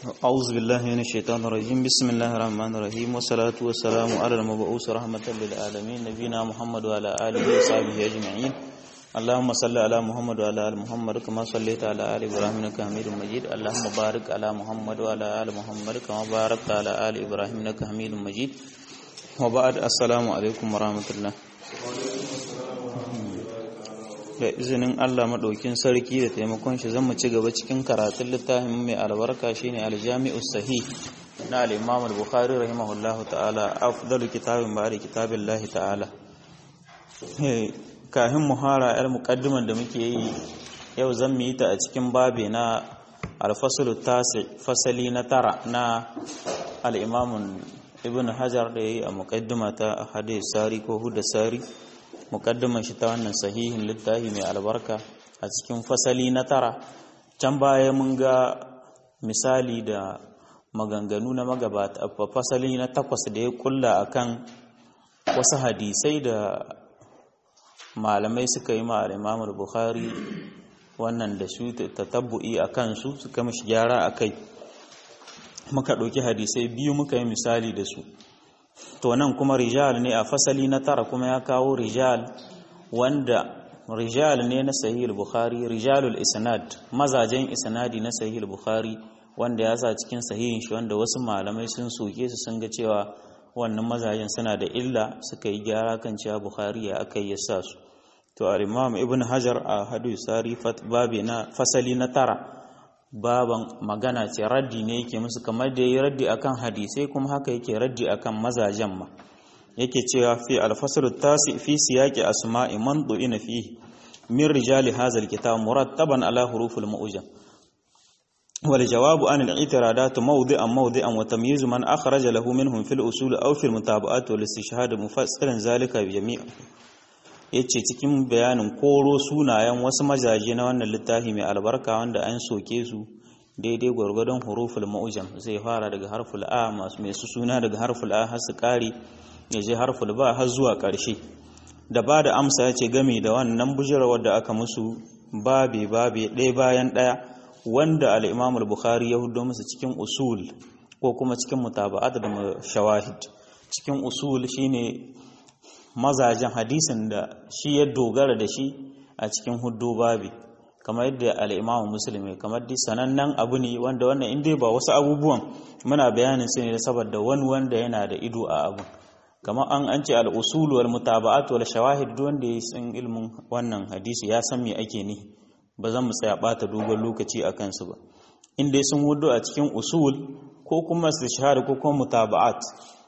أعوذ بالله من الشيطان الرجيم بسم الله الرحمن الرحيم والصلاة والسلام على المبعوث رحمة للعالمين نبينا محمد وعلى آله وصحبه أجمعين اللهم صل على محمد وعلى آل محمد كما صليت على آل إبراهيم إنك حميد مجيد اللهم بارك على محمد وعلى آل محمد كما باركت على آل إبراهيم إنك حميد مجيد وبعد السلام عليكم ورحمة الله da izinin Allah maɗaukin sarki da taimakon shi zan mu ci gaba cikin karatun littafin mai albarka shine aljami'u sahih na al-Imam al-Bukhari rahimahullahu ta'ala afdalu kitabin ba'da kitabillahi ta'ala kahin muhara yar muqaddiman da muke yi yau zan mu yi ta a cikin babe na al-faslu tasi fasali na tara na al-Imam Ibn Hajar da yayi a muqaddima ta hadith sari ko huda sari mukaddaman shi ta wannan sahihin littafi mai albarka a cikin fasali na tara can baya mun ga misali da maganganu na magabata a fasali na takwas da ya kulla akan wasu hadisai da malamai suka yi ma Imam Bukhari wannan da su tatabbu'i a kansu suka mishi gyara a kai muka ɗauki hadisai biyu muka yi misali da su to nan kuma rijal ne a fasali na tara kuma ya kawo rijal wanda rijal ne na sahih bukhari rijalul isnad mazajen isnadi na sahih bukhari wanda ya sa cikin sahihin shi wanda wasu malamai sun soke su sun ga cewa wannan mazajen suna da illa suka yi gyara kan cewa bukhari ya aka yi sa su to al-imam ibn hajar a hadu sari babi na fasali na tara baban magana ce raddi ne yake musu kamar da yi raddi akan hadisai kuma haka yake raddi akan mazajen ma yake cewa fi alfasar tasi fi siyaqi asma'i man du'ina fihi min rijali hadha alkitab murattaban ala hurufil ma'ujam wal jawabu an al-i'tiradat mawdi'an mawdi'an wa tamyiz man akhraja lahu minhum fil usul aw fil mutaba'at wal istishhad mufassiran zalika bi jami' yace cikin bayanin koro sunayen wasu majaje na wannan littafi mai albarka wanda an soke su daidai gwargwadon huruful ma'ujam zai fara daga harful a masu mai su suna daga harful a har su kare ya je harful ba har zuwa ƙarshe da ba da amsa ya ce game da wannan bujirawar da aka musu babe babe ɗaya bayan ɗaya wanda al'imamul bukhari ya hudo musu cikin usul ko kuma cikin mutaba'at da shawahid cikin usul shine mazajen hadisin da shi ya dogara da shi a cikin hudu babi kamar yadda al'imamu musulmi kamar di sanannen abu ne wanda wannan inda ba wasu abubuwan muna bayanin su ne da saboda wani wanda yana da ido a abu kamar an an ce al'usulu wal mutaba'at wal shawahid wanda ya san ilmin wannan hadisi ya san me ake ni ba zan mu tsaya bata dogon lokaci a kansu ba inda sun hudu a cikin usul ko kuma su shahada ko kuma mutaba'at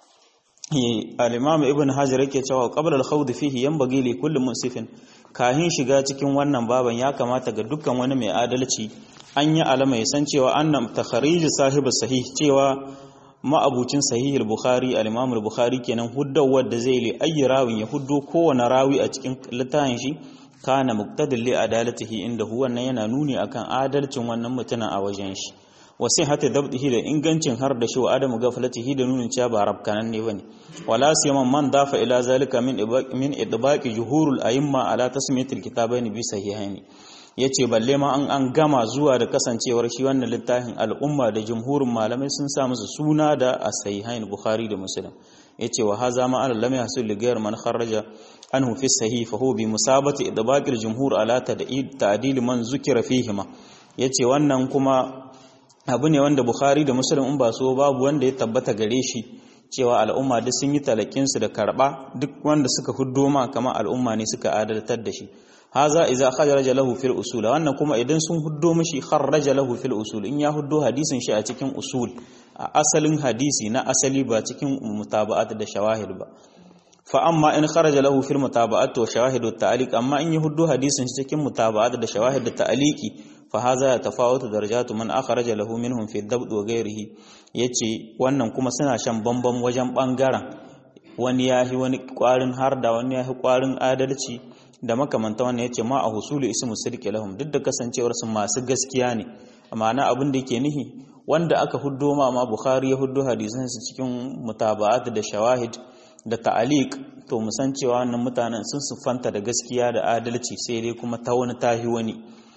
al-imam ibn hajar yake cewa qabla al-khawd fihi yanbaghi li kulli munsifin kahin shiga cikin wannan baban ya kamata ga dukkan wani mai adalci an yi alama ya san cewa annam takharij sahibi sahih cewa ma'abucin sahih al-bukhari al-imam al-bukhari kenan huddawar da zai li ayi rawin ya huddo kowane rawi a cikin littafin shi kana muqtadil li adalatihi inda huwa nan yana nuni akan adalcin wannan mutumin a wajen shi wasai hata dabdihi da ingancin har da shi wa adamu gaflatihi da nunin cewa ba rabkanan ne bane wala siyaman man dafa ila zalika min min idbaqi juhurul a'imma ala tasmiyatil kitabaini bi sahihaini yace balle ma an an gama zuwa da kasancewar shi wannan littafin al'umma da jumhurin malamai sun sa musu suna da as-sahihain bukhari da muslim yace wa haza ma al lam yahsul li ghayr man kharaja anhu fi sahih fa huwa bi musabati idbaqil jumhur ala ta'dil man zukira fihima yace wannan kuma abu ne wanda Bukhari da Muslim in ba so babu wanda ya tabbata gare shi cewa al'umma duk sun yi talakinsu da karba duk wanda suka huddo ma kamar al'umma ne suka adaltar da shi haza iza kharaja lahu fil usul wannan kuma idan sun huddo mishi kharaja lahu fil usul in ya huddo hadisin shi a cikin usul a asalin hadisi na asali ba cikin mutaba'at da shawahid ba fa amma in kharaja lahu fil mutaba'at wa shawahid wa ta'liq amma in ya huddo hadisin shi cikin mutaba'at da shawahid da ta'liqi fahaza ya tafawutu darajatu man akhraja lahu minhum fi dabd wa ghayrihi yace wannan kuma suna shan bambam wajen bangaren wani yahi wani kwarin harda wani yahi kwarin adalci da makamanta wannan yace ma a husulu ismu sirki lahum duk da kasancewar su masu gaskiya ne ma'ana abin da yake nihi wanda aka huddo ma ma bukhari ya huddo hadisan su cikin mutaba'at da shawahid da ta'aliq to musan cewa wannan mutanen sun sufanta da gaskiya da adalci sai dai kuma ta wani tahi wani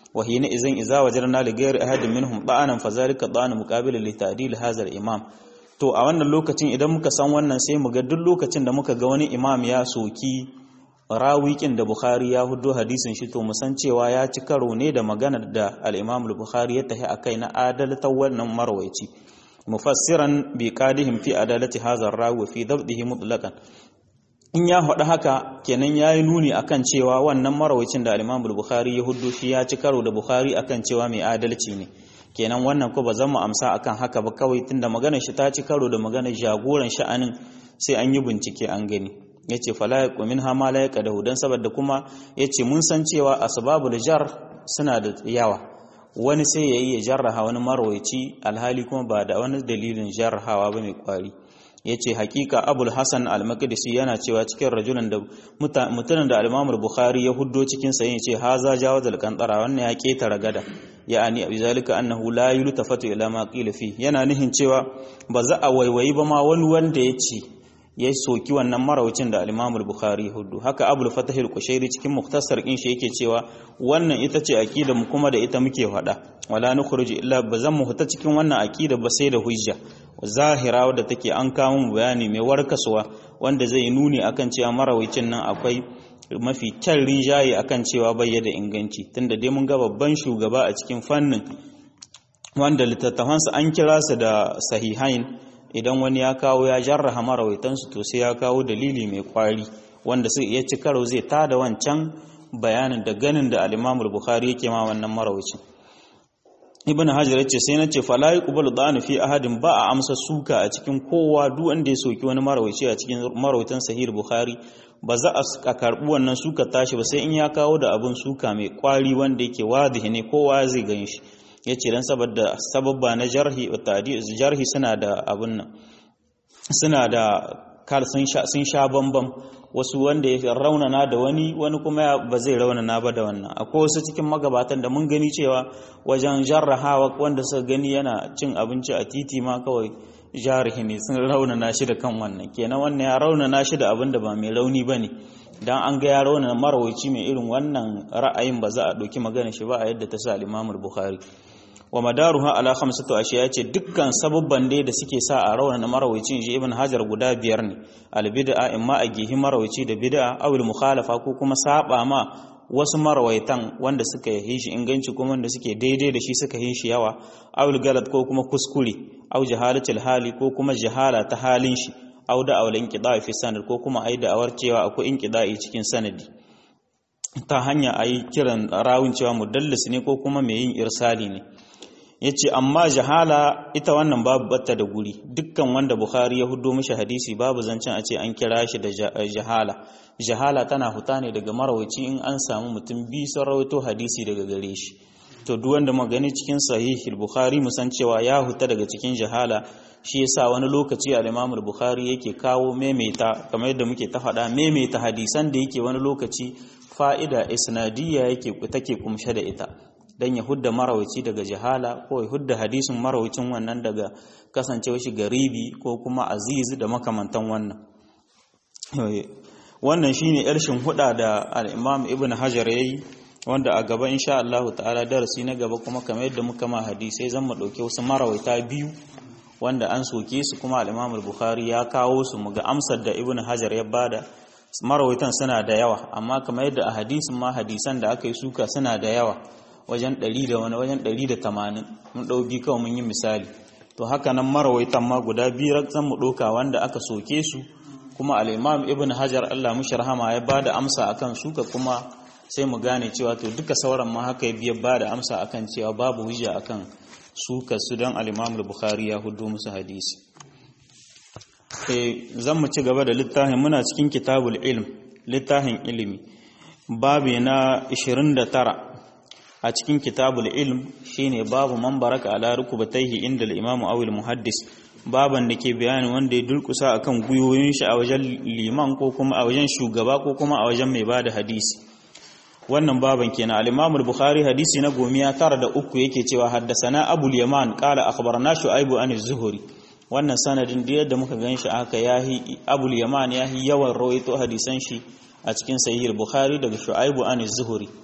wa hina idan idza wajarna li ghayri ahadin minhum da'anan fa zalika da'an muqabil li ta'dil hadha al-imam to a wannan lokacin idan muka san wannan sai mu ga duk lokacin da muka ga wani imam ya soki rawikin da Bukhari ya hudo hadisin shi to mu san cewa ya ci karo ne da maganar da al-Imam al-Bukhari ya tahi akai na adalatan wannan marwaici mufassiran bi qadihim fi adalati hadha ar-rawi fi dabdihi mutlaqan in ya faɗi haka kenan ya yi nuni akan cewa wannan marawacin da al-Imam al-Bukhari ya hudu shi ya ci karo da Bukhari akan cewa mai adalci ne kenan wannan ko ba zan mu amsa akan haka ba kawai tunda maganar shi ta ci karo da maganar jagoran sha'anin sai an yi bincike an gani yace fala yaqu minha ma la yaqdahu dan saboda kuma yace mun san cewa asbabul jar suna da yawa wani sai yayi ya jarraha wani marwaci alhali kuma ba da wani dalilin jarrahawa ba mai kwari ya ce hakika abul hassan al-maqdisi yana cewa cikin rajulan da mutumin da al bukhari ya huddo cikin sa yace haza jawaz al-qantara wannan ya ketara gada ya'ani abi zalika annahu la yultafatu ila ma qila fi yana nihin cewa ba za a waiwayi ba ma wani wanda ya ce ya soki wannan marawacin da al-imam bukhari ya huddo haka abul fatah al-kushairi cikin muktasar din shi yake cewa wannan ita ce aqida mu kuma da ita muke faɗa wala nukhruju illa bazan mu huta cikin wannan aqida ba sai da hujja zahira wadda take an kawo mu bayani mai warkaswa wanda zai nuni akan cewa marawacin nan akwai mafi kyan rijaye akan cewa bai da inganci tunda dai mun ga babban shugaba a cikin fannin wanda littattafansa an kira su da sahihain idan wani ya kawo ya jarraha marawaitansu to sai ya kawo dalili mai kwari wanda sai ya ci karo zai tada wancan bayanin da ganin da al-Imam bukhari yake ma wannan marawacin ibn hajar yace sai nace fala yuqbalu da'an fi ahadin ba a amsa suka a cikin kowa duk wanda ya soki wani marawaci a cikin marawaitan sahih bukhari ba za a karbi wannan suka tashi ba sai in ya kawo da abun suka mai kwari wanda yake wadihi ne kowa zai gan shi yace dan saboda sababba na jarhi wa ta'dil jarhi suna da abun nan suna da kal sun sha sun sha bambam wasu wanda ya raunana da wani wani kuma ba zai raunana ba da wannan akwai wasu cikin magabatan da mun gani cewa wajen jarrahawa wanda suka gani yana cin abinci a titi ma kawai jarihi ne sun raunana shi da kan wannan kenan wannan ya raunana shi da abin da ba mai rauni ba ne dan an ga ya raunana marawaci mai irin wannan ra'ayin ba za a ɗauki magana shi ba a yadda ta sa al bukhari wa madaruha ala khamsatu ashiya ce dukkan sababban dai da suke sa a rawana marawaici ji ibn hajar guda biyar ne al bid'a imma a gihi marawaici da bid'a aw al mukhalafa ko kuma saba ma wasu marawaitan wanda suka yi shi inganci kuma wanda suke daidai da shi suka yi shi yawa aw al galat ko kuma kuskure aw jahalatul hali ko kuma jahala ta halin shi aw da awal inqida'i fi sanad ko kuma ai da awar cewa akwai inqida'i cikin sanadi ta hanya ayi kiran rawun cewa mudallis ne ko kuma mai yin irsali ne ya ce amma jahala ita wannan babu batta da guri dukkan wanda bukhari ya hudo mishi hadisi babu zancen a ce an kira shi da jahala jahala tana huta ne daga marawaci in an samu mutum biyu sun rawaito hadisi daga gare shi to duk wanda magani cikin sahih bukhari musan cewa ya huta daga cikin jahala shi yasa wani lokaci al-imam bukhari yake kawo maimaita kamar yadda muke ta faɗa maimaita hadisan da yake wani lokaci fa'ida isnadiyya yake take kumshe da ita dan ya hudda marawaci daga jahala ko ya hudda hadisin marawacin wannan daga kasancewa shi garibi ko kuma aziz da makamantan wannan wannan shine yarshin huda da al-Imam Ibn Hajar yayi wanda a gaba insha Allah ta'ala darasi na gaba kuma kamar yadda muka ma hadisai zan mu dauke wasu marawaita biyu wanda an soke su kuma al-Imam Bukhari ya kawo su muga amsar da Ibn Hajar ya bada marawaitan suna da yawa amma kamar yadda a hadisin ma hadisan da aka yi suka suna da yawa wajen 100 da wani wajen 180 mun ɗauki kawai mun yi misali to haka nan marawaitan ma guda biyar zan mu ɗauka wanda aka soke su kuma al-imam ibn hajar Allah mushi rahama ya bada amsa akan suka kuma sai mu gane cewa to duka sauran ma haka ya biya bada amsa akan cewa babu hujja akan suka su dan al-imam al-bukhari ya hudu musu hadisi eh zan mu ci gaba da littafin muna cikin kitabul ilm littafin ilimi babi na 29 a cikin kitabul ilm shine babu man baraka ala rukubatayhi inda al-imam aw al-muhaddis baban da ke bayani wanda ya durkusa akan guyoyin shi a wajen liman ko kuma a wajen shugaba ko kuma a wajen mai bada hadisi wannan baban kenan al-imam al-bukhari hadisi na gomiya tara da uku yake cewa haddasana abul yaman qala akhbarana shu'aibu an az-zuhri wannan sanadin da yadda muka ganshi aka yahi abul yaman yahi yawan rawaito hadisan shi a cikin sahih al-bukhari daga shu'aibu an az-zuhri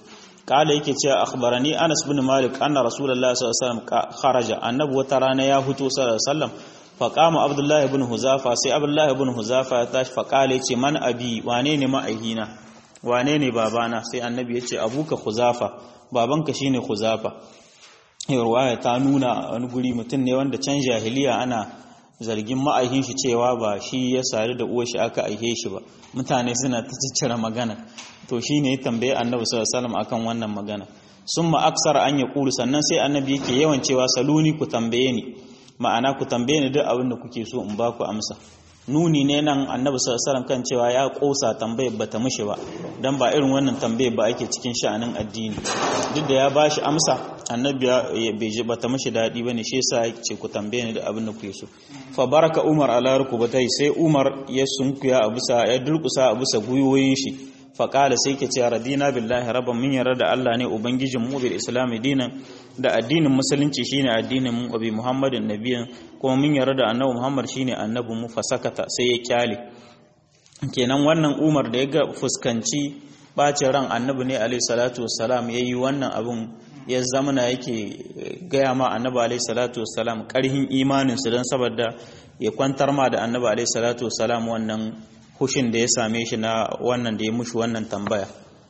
kala yake cewa akhbarani Anas bin Malik anna Rasulullah sallallahu alaihi wasallam kharaja annabi wata rana ya fito sallallahu alaihi wasallam fa qama Abdullah ibn Huzafa sai Abdullah ibn Huzafa ya tashi fa kala yace man abi wane ne ma'aihina wane ne babana sai annabi yace abuka Huzafa babanka shine Huzafa ruwaya ta nuna wani guri mutum ne wanda can jahiliya ana zargin ma'aikin shi cewa ba shi ya sadu da uwar shi aka aihe shi ba mutane suna ta ciccire magana to shi ne ya tambaye annabi sallallahu alaihi akan wannan magana summa aksara an yaqulu sannan sai annabi yake yawan cewa saluni ku tambaye ni ma'ana ku tambaye ni duk abin da kuke so in ba ku amsa nuni ne nan annabi sallallahu kan cewa ya kosa tambayar bata mishi ba dan ba irin wannan tambayar ba ake cikin sha'anin addini duk da ya bashi amsa annabi bai ji bata mishi dadi bane shi yasa yake ce ku tambaye ni da abin da kuke so fa baraka umar ala rukubatai sai umar ya sunkuya a bisa ya durkusa a bisa guyoyin shi fa qala sai ke ce radina billahi rabban min yarda da Allah ne ubangijin mu bil islam dinan da addinin musulunci shine addinin mu abi muhammadin nabiyin kuma mun yarda da annabi muhammad shine annabi mu fasakata sai ya kyale kenan wannan umar da ya ga fuskanci bacin ran annabi ne alaihi salatu wassalam yayi wannan abun ya zamana yake gaya ma annabi alaihi salatu wassalam karhin imanin su dan saboda ya kwantar ma da annabi alaihi salatu wassalam wannan hushin da ya same shi na wannan da ya mushi wannan tambaya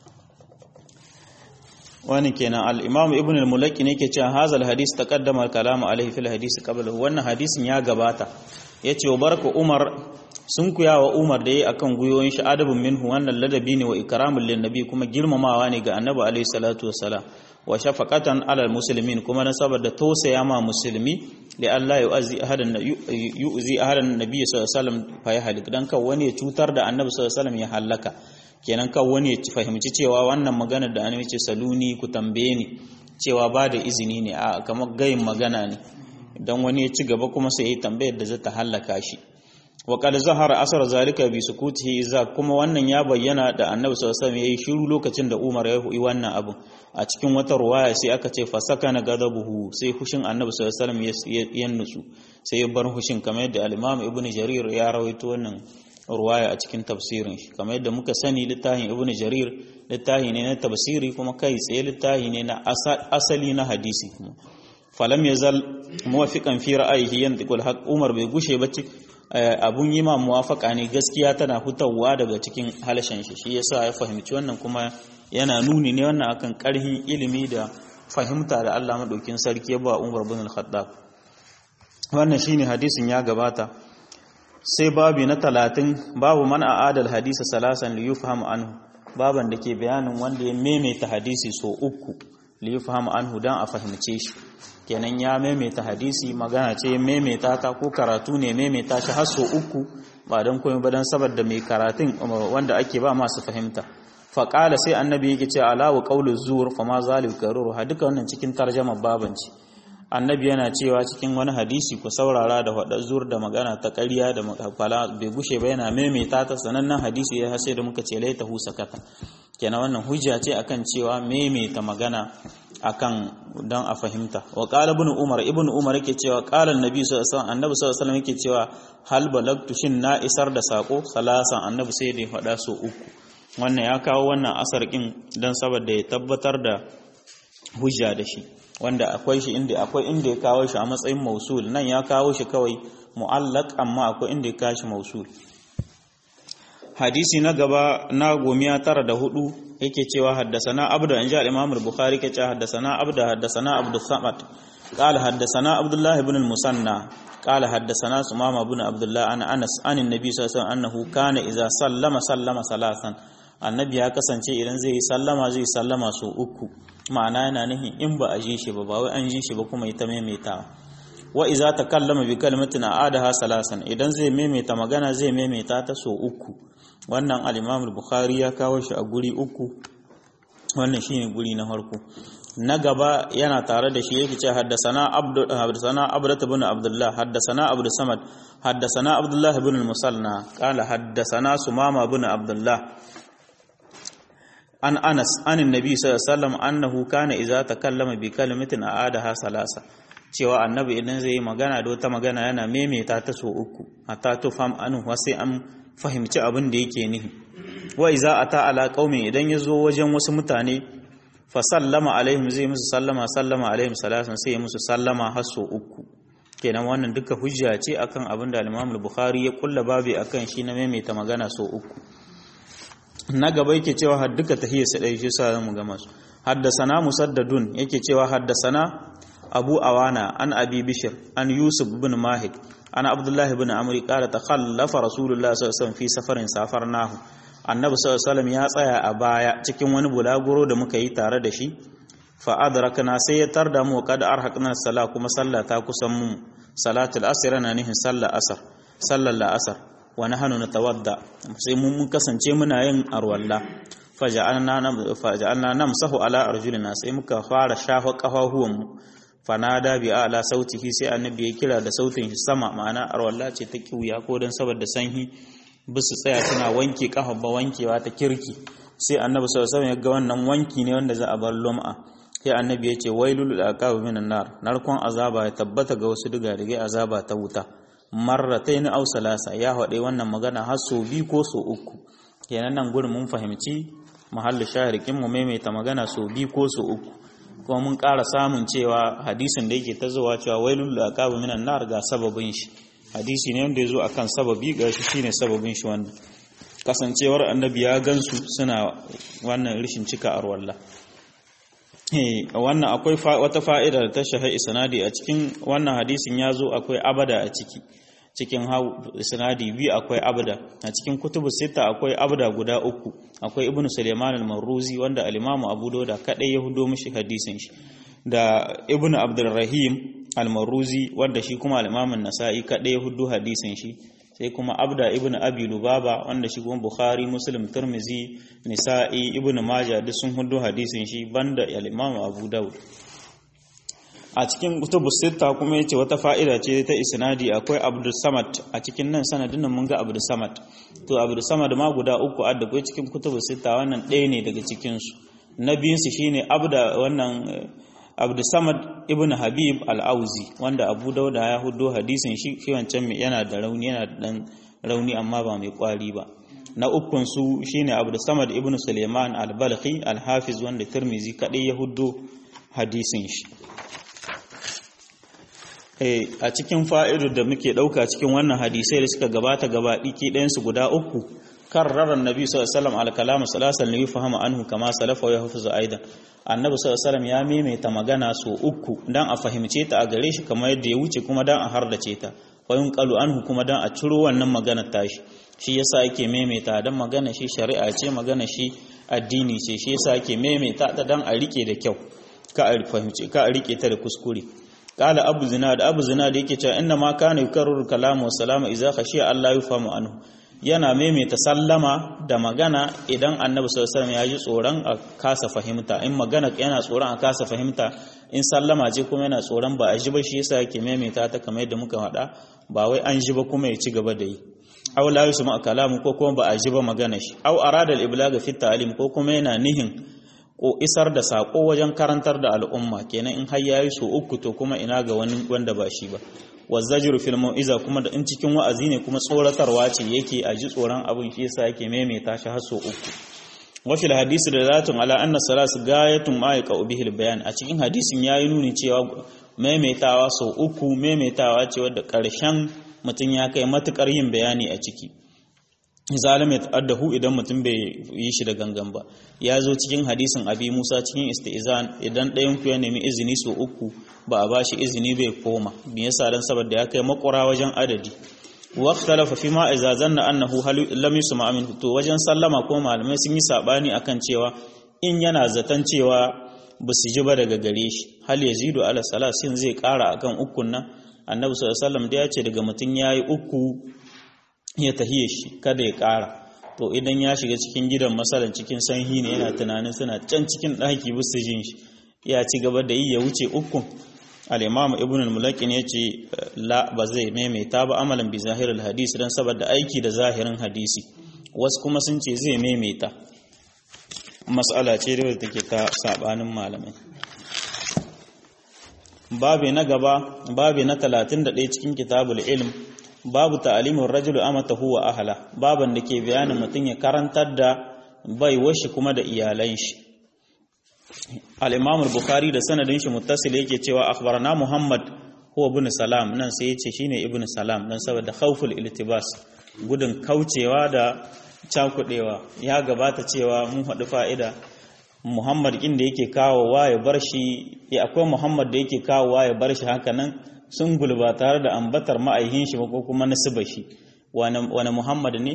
wani kenan al-imam ibn al-mulaki ne ke cewa hazal hadis taqaddama al-kalamu alaihi fil hadis qabla wannan hadisin ya gabata yace wa baraka umar sun kuya wa umar da yayi akan guyoyin shi adabun minhu wannan ladabi ne wa ikramul lin nabi kuma girmamawa ne ga annabi alaihi salatu wassalam wa shafaqatan alal muslimin kuma na saboda tausaya ma musulmi li Allah yu'zi ahadan yu'zi ahadan nabi sallallahu alaihi wasallam fa ya halik dan kan wani ya cutar da annabi sallallahu alaihi wasallam ya halaka kenan kan wani ya fahimci cewa wannan maganar da annabi ce saluni ku tambaye ni cewa ba da izini ne a kamar gayin magana ne dan wani ya ci gaba kuma sai ya tambayar da zata halaka shi wa qad zahara asar zalika bi sukutihi iza kuma wannan ya bayyana da annabi sallallahu alaihi wasallam yayi shiru lokacin da Umar ya yi wannan abu a cikin wata ruwaya sai aka ce fasakana gadabuhu sai hushin annabi sallallahu alaihi wasallam ya nutsu sai ya bar hushin kamar yadda al-Imam Ibn Jarir ya rawaito wannan ruwaya a cikin tafsirin shi kamar yadda muka sani littafin Ibn Jarir littafi ne na tafsiri kuma kai tsaye littafi ne na asali na hadisi kuma falam yazal muwafiqan fi ra'ayihi yantiqul haqq Umar bai gushe ba abun yi ma muwafaka ne gaskiya tana hutawa daga cikin halashen shi shi yasa ya fahimci wannan kuma yana nuni ne wannan akan karhin ilimi da fahimta da Allah madaukin sarki ya ba Umar bin al-Khattab wannan shine hadisin ya gabata sai babi na talatin babu man a'adal hadisa salasan li yufhamu anhu baban da ke bayanin wanda ya maimaita hadisi so uku li yufhamu anhu dan a fahimce shi kenan ya maimaita hadisi magana ce maimaita ta ko karatu ne maimaita shi har so uku ba don komai ba don saboda mai karatun wanda ake ba masu fahimta faƙala sai annabi yake ce alawu qaulu zuwur fa ma zalim karuru ha duka wannan cikin tarjama babanci annabi yana cewa cikin wani hadisi ku saurara da hada zuwur da magana ta ƙarya da fala bai gushe ba yana maimaita ta sanannen hadisi ya hase da muka ce laita hu sakata kenan wannan hujja ce akan cewa maimaita magana akan don a fahimta wa qala ibn umar ibn umar yake cewa qala annabi sallallahu alaihi wasallam annabi sallallahu alaihi wasallam yake cewa hal balagtu shin na isar da sako salasan annabi sai da ya faɗa so uku wannan ya kawo wannan asar kin dan saboda ya tabbatar da hujja da shi wanda akwai shi inda akwai inda ya kawo shi a matsayin mausul nan ya kawo shi kawai mu'allaq amma akwai inda ya kawo shi mausul hadisi na gaba na gomiya tara da hudu yake cewa haddasana abdu an ja al-imam al-bukhari ke cewa haddasana abdu haddasana abdu samad qala haddasana abdullah ibn al-musanna qala haddasana sumama ibn abdullah an anas an annabi sallallahu alaihi annahu kana idza sallama sallama salasan annabi ya kasance idan zai yi sallama zai sallama so uku ma'ana yana nihin in ba a ji shi ba ba wai an ji shi ba kuma ita maimaitawa wa iza takallama bi kalimatin a'adaha salasan idan zai maimaita magana zai maimaita ta so uku wannan al-Imam al-Bukhari ya kawo shi a guri uku wannan shine guri na farko na gaba yana tare da shi yake ce haddasana abdu haddasana abdat ibn abdullah haddasana abdu samad haddasana abdullah ibn al-musanna qala haddasana sumama ibn abdullah an anas an annabi sallallahu alaihi wasallam annahu kana idza takallama bi kalimatin a'adaha salasa cewa annabi idan zai yi magana da wata magana yana maimaita ta so uku hatta tufam anhu sai an fahimci abin da yake nihi wa iza ata ala qaumin idan yazo wajen wasu mutane fa sallama alaihim zai musu sallama sallama alaihim salasan sai ya musu sallama har so uku kenan wannan duka hujja ce akan abin da al-Imam al-Bukhari ya kulla babi akan shi na maimaita magana so uku na gaba yake cewa har duka tahiyya su dai shi sa mu ga masu haddasana musaddadun yake cewa haddasana abu awana an abi bishir an yusuf bin mahik an abdullahi bin amri qala takhallafa rasulullah sallallahu alaihi wasallam fi safarin safarnahu annabi sallallahu alaihi ya tsaya a baya cikin wani bulaguro da muka yi tare da shi fa adrakna sai ya tarda mu kad arhaqna sala kuma sallah ta kusan mu salatul asr na nihin sallar asar sallar la asar wa nahnu natawadda sai mun kasance muna yin arwalla faja'alna namsahu ala arjulina sai muka fara shafa kafahuwan mu fanada bi ala sautihi sai annabi ya kira da sautin shi sama ma'ana arwalla ce ta kiuya ko dan saboda sanhi bisu tsaya suna wanke kafa ba wankewa ta kirki sai annabi sallallahu alaihi wasallam ya ga wannan wanki ne wanda za a bar lum'a sai annabi ya ce wailul aqab minan nar narkon azaba ya tabbata ga wasu diga dige azaba ta wuta marratayn aw salasa ya hade wannan magana har so bi ko so uku kenan nan gurin mun fahimci mahallu shahirikin mu maimaita magana so bi ko so uku kuma mun ƙara samun cewa hadisin da yake ta zuwa cewa wailul aqab minan nar ga sababin shi hadisi ne wanda ya zo akan sababi ga shi shine sababin shi wannan kasancewar annabi ya gansu suna wannan rishin cika arwalla wannan akwai wata fa'ida da ta shahai isnadi a cikin wannan hadisin ya zo akwai abada a ciki cikin isnadi biyu akwai abda a cikin kutubu sita akwai abda guda uku akwai ibnu suleiman al-marruzi wanda al-imamu abu dauda kadai ya hudo mishi hadisin shi da ibnu abdurrahim al-marruzi wanda shi kuma al-imamu nasa'i kadai ya hudo hadisin shi sai kuma abda ibn abi lubaba wanda shi kuma bukhari muslim tirmizi nisa'i ibn majah duk sun hudu hadisin shi banda al-imam abu daud a cikin kutubu sita kuma yace wata fa'ida ce ta isnadi akwai abdul samad a cikin nan sanadin nan mun ga abdul samad to abdul samad ma guda uku adda kai cikin kutubu sita wannan ɗaya ne daga cikin su na biyun su shine abda wannan Abdulsamad ibn Habib al-Auzi wanda Abu Dauda ya hudo hadisin shi shi wancan yana da rauni yana da dan rauni amma ba mai kwari ba na ukun su shine Abdulsamad ibn Suleiman al-Balkhi al-Hafiz wanda Tirmizi kadai ya hudo hadisin shi eh a cikin fa'idar da muke dauka cikin wannan hadisai da suka gabata gaba diki ɗayan su guda uku karrara annabi sallallahu alaihi wasallam al-kalam salasan li yafhama anhu kama salafa wa yahfazu aidan annabi sallallahu ya maimaita magana so uku dan a fahimce ta a gare shi kamar yadda ya wuce kuma dan a hardace ta wayun qalu anhu kuma dan a ciro wannan magana tashi shi yasa yake maimaita dan magana shi shari'a ce magana shi addini ce shi yasa yake maimaita ta dan a rike da kyau ka a fahimce ka a rike ta da kuskure qala abu zinad abu zinad yake cewa inna ma kana yukarriru kalamu wa salama idza khashiya Allah yufamu anhu yana maimaita sallama da magana idan annabi sallallahu ya ji tsoron a kasa fahimta in magana yana tsoron a kasa fahimta in sallama ce kuma yana tsoron ba a ji ba shi yasa yake maimaita ta kamar yadda muka faɗa ba wai an ji ba kuma ya ci gaba da yi aw la yusma kalamu ko kuma ba a ji ba magana shi aw arada al iblaga fi ta'lim ko kuma yana nihin ko isar da sako wajen karantar da al'umma kenan in har yayi so uku to kuma ina ga wani wanda ba shi ba wazzajir fil mau'iza kuma da in cikin wa'azi ne kuma tsoratarwa ce yake a ji tsoron abin shi yasa yake maimaita shi har so uku wa fil hadisi da zatun ala anna salas gayatun ma yaqa bihi al bayan a cikin hadisin yayi nuni cewa maimaitawa so uku maimaitawa ce wadda karshen mutum ya kai matukar yin bayani a ciki zalim ya ta'addahu idan mutum bai yi shi da gangan ba ya zo cikin hadisin abi musa cikin istizan idan ɗayan ku ya nemi izini so uku ba a bashi izini bai koma me yasa dan saboda ya kai makura wajen adadi wa ikhtalafa fi ma idza zanna annahu lam yusma min to wajen sallama ko malamai sun yi sabani akan cewa in yana zaton cewa ba su ji ba daga gare shi hal yazidu ala salasin zai kara akan ukun nan annabi sallallahu alaihi wasallam da ya ce daga mutun yayi uku ya tahiye shi kada ya ƙara to idan ya shiga cikin gidan masalan cikin sanhi ne yana tunanin suna can cikin ɗaki bisa jin shi ya ci gaba da yi ya wuce ukun al-imam ibn al-mulakin ya ce la ba zai maimaita ba amalan bi zahirul hadisi dan saboda aiki da zahirin hadisi wasu kuma sun ce zai maimaita mas'ala ce da take ta sabanin malamai babi na gaba babi na 31 cikin kitabul ilm babu ta'alimin rajulu amatahu wa ahla baban da ke bayanin mutum ya karantar da bai washi kuma da iyalan shi al-imam al-bukhari da sanadin shi muttasil yake cewa akhbarana muhammad huwa ibn salam nan sai yace shine ibn salam dan saboda khawful iltibas gudun kaucewa da cakudewa ya gabata cewa mun haɗu fa'ida muhammad inda yake kawowa ya bar shi ya akwai muhammad da yake kawowa ya bar shi haka nan sun gulba tare da ambatar ma'aihin shi ko kuma nasiba shi wani muhammad ne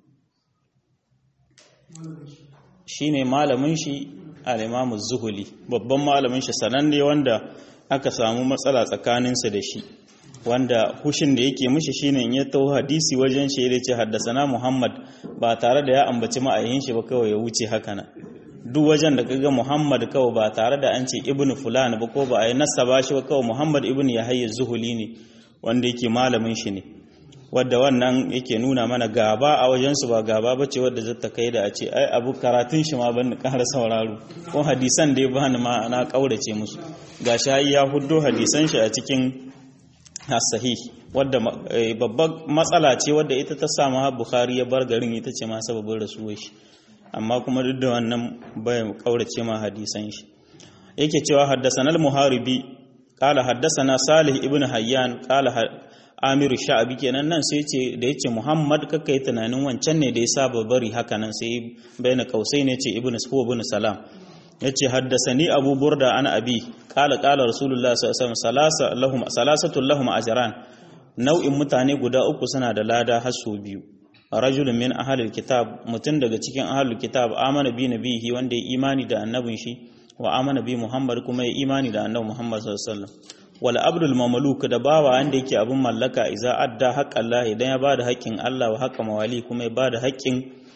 shi ne malamin shi al'imamu zuhuli babban malamin shi sananne wanda aka samu matsala tsakaninsa da shi wanda hushin da yake mishi shine in ya taho hadisi wajen shi da ce haddasana Muhammad ba tare da ya ambaci ma'ayin shi ba kawai ya wuce haka nan duk wajen da kaga Muhammad kawai ba tare da an ce ibnu fulan ba ko ba a yi nasaba shi ba kawai Muhammad ibnu Yahya Zuhuli ne wanda yake malamin shi ne wadda wannan yake nuna mana gaba a wajen su ba gaba bace wadda zata kai da a ce ai abu karatun shi ma ban ƙara sauraro ko hadisan da ya bani ma na kaurace musu gashi ya huddo hadisan shi a cikin sahih wadda babbar matsala ce wadda ita ta samu Bukhari ya bar garin ita ce ma sababin rasuwar shi amma kuma duk da wannan bai kaurace ma hadisan shi yake cewa haddathana al-muharibi qala haddathana salih ibn hayyan qala amiru sha'abi kenan nan sai ce da yace muhammad kakkai tunanin wancan ne da ya saba bari haka nan sai baina kausai ne ce ibn suhu ibn salam yace haddasani abu burda ana abi qala qala rasulullah sallallahu alaihi wasallam lahum salasatu lahum ajran nau'in mutane guda uku suna da lada har su biyu rajulun min ahlil kitab mutun daga cikin ahlul kitab amana bi nabihi wanda ya imani da annabin shi wa amana bi muhammad kuma ya imani da annabi muhammad sallallahu alaihi wasallam wal abdul mamluk da bawa wanda yake abin mallaka idza adda haqqan Allah idan ya bada haƙƙin Allah wa haqqa mawali kuma ya bada haƙƙin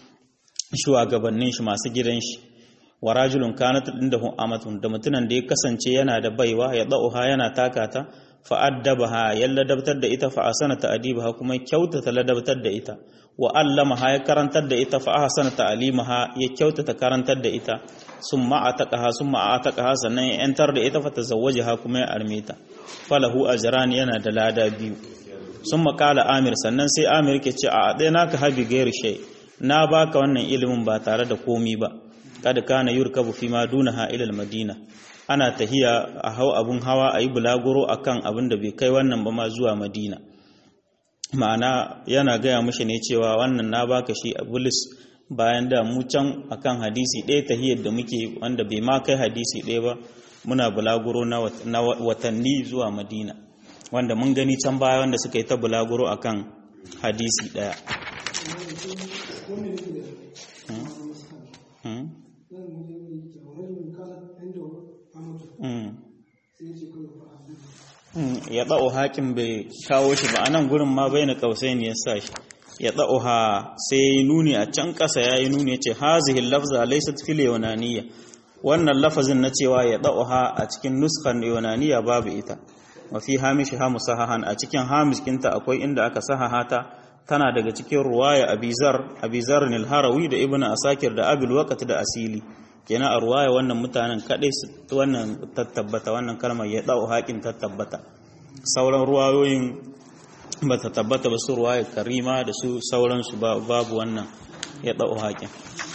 shugabannin shi masu gidan shi wa rajulun kanat indahu amatun da mutunan da ya kasance yana da baiwa ya da'uha yana takata fa addabaha ya ladabtar da ita fa asana ta'dibaha kuma kyautata ladabtar da ita wa allamaha ya karantar da ita fa ahsana ta'limaha ya kyautata karantar da ita summa ataqaha summa ataqaha sannan ya yantar da ita fa tazawwajaha kuma ya armeta falahu ajran yana da lada biyu summa qala amir sannan sai amir ke ce a dai naka habi gairi shay na baka wannan ilimin ba tare da komi ba kada kana yurkabu fi ma dunaha ila madina ana tahiya a hau abun hawa ayi bulaguro akan abin da bai kai wannan ba ma zuwa madina ma'ana yana gaya mishi ne cewa wannan na baka shi a bulis bayan da mu can akan hadisi ɗaya tahiyar da muke wanda bai ma kai hadisi ɗaya ba muna bulaguro na watanni zuwa madina wanda mun gani can baya wanda suka yi ta bulaguro akan hadisi ɗaya ya ɗa'o haƙin bai kawo shi ba a nan gurin ma bai na ƙausai ne ya sa shi ya ɗa'uha sai ya yi nuni a can ƙasa ya yi nuni ya ce hazihin lafza laisat fil yunaniya wannan lafazin na cewa ya ɗa'uha a cikin nuskar yunaniya babu ita wa fi hamishi ha musahahan a cikin hamiskinta akwai inda aka sahaha ta tana daga cikin ruwaya abizar abizar nil harawi da ibnu asakir da abil waqt da asili kenan a ruwaya wannan mutanen kadai wannan tattabbata wannan kalmar ya ɗa'u haƙin tattabbata sauran ruwayoyin ba ta tabbata ba su ruwaya karima da su sauransu babu wannan ya ɗau haƙin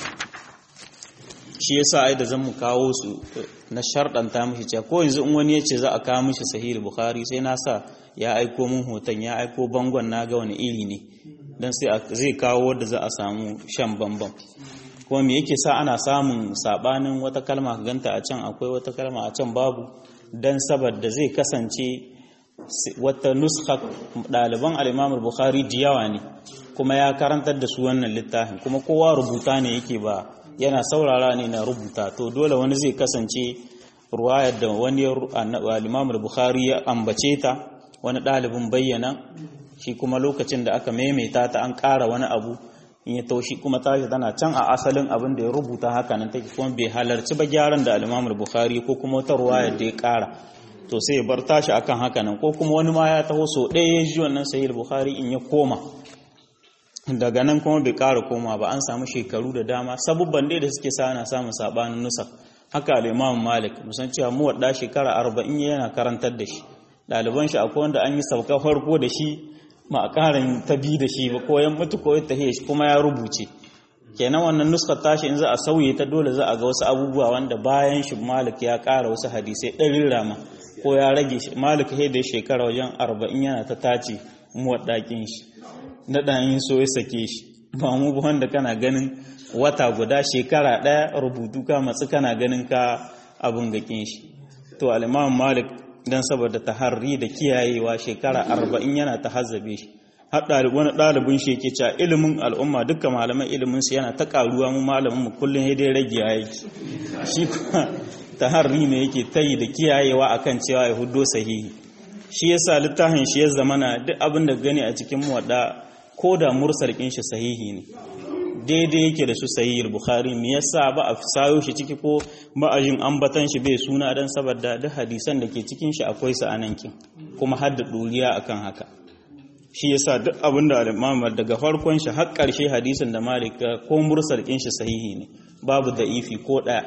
shi yasa ai da zan mu kawo su na sharɗanta mishi cewa ko yanzu in wani ya ce za a kawo mishi sahih bukhari sai na sa ya aiko min hoton ya aiko bangon na ga wani iri ne dan sai zai kawo wanda za a samu shan bambam kuma me yake sa ana samun sabanin wata kalma ka ganta a can akwai wata kalma a can babu dan saboda zai kasance wata nuska ɗaliban al'imamul bukhari da yawa ne kuma ya karantar da su wannan littafin kuma kowa rubuta ne yake ba yana saurara ne na rubuta to dole wani zai kasance ruwayar da wani al'imamul bukhari ya ambace ta wani ɗalibin bayyana shi kuma lokacin da aka maimaita ta an ƙara wani abu in ya taushi kuma tashi tana can a asalin abin da ya rubuta haka nan take kuma bai halarci ba gyaran da al'imamul bukhari ko kuma wata ruwayar da ya ƙara to sai ya bar tashi akan haka nan ko kuma wani ma ya taho so ɗaya ya ji wannan sahih bukhari in ya koma daga nan kuma bai ƙara koma ba an samu shekaru da dama sabubban dai da suke sa ana samun sabanin nusa haka al-imam malik musan cewa mu wadda shekara 40 yana karantar da shi ɗaliban shi akwai wanda an yi sauka farko da shi ma a ƙarin ta bi da shi ba ko yan mutu ko ta shi kuma ya rubuce kenan wannan nuskar tashi in za a sauye ta dole za a ga wasu abubuwa wanda bayan shi malik ya ƙara wasu hadisai ɗarin rama ko ya rage shi malik sai da shekara wajen arba'in yana ta tace muwaɗaƙin shi na ɗayin so ya sake shi ba mu ba wanda kana ganin wata guda shekara ɗaya rubutu ka matsi kana ganin ka abin gaƙin shi to al'imam malik don saboda taharri da kiyayewa shekara arba'in yana ta hazzabe shi har wani ɗalibin shi yake cewa ilimin al'umma dukkan malaman ilimin su yana ta ƙaruwa mu malamin mu kullum ya dai rage yake shi kuma taharri ne yake tayi da kiyayewa akan cewa ya huddo sahihi shi yasa littafin shi ya zamana duk abin da gani a cikin muwadda ko da mursal kin shi sahihi ne daidai yake da su sahihul bukhari me yasa ba a sayo shi ciki ko ma'ajin ambatan shi bai suna dan saboda duk hadisan da ke cikin shi akwai su anan kin kuma har da duriya akan haka shi yasa duk abin da al-imam daga farkon shi har karshe hadisin da malik ko mursal kin shi sahihi ne babu da'ifi ko daya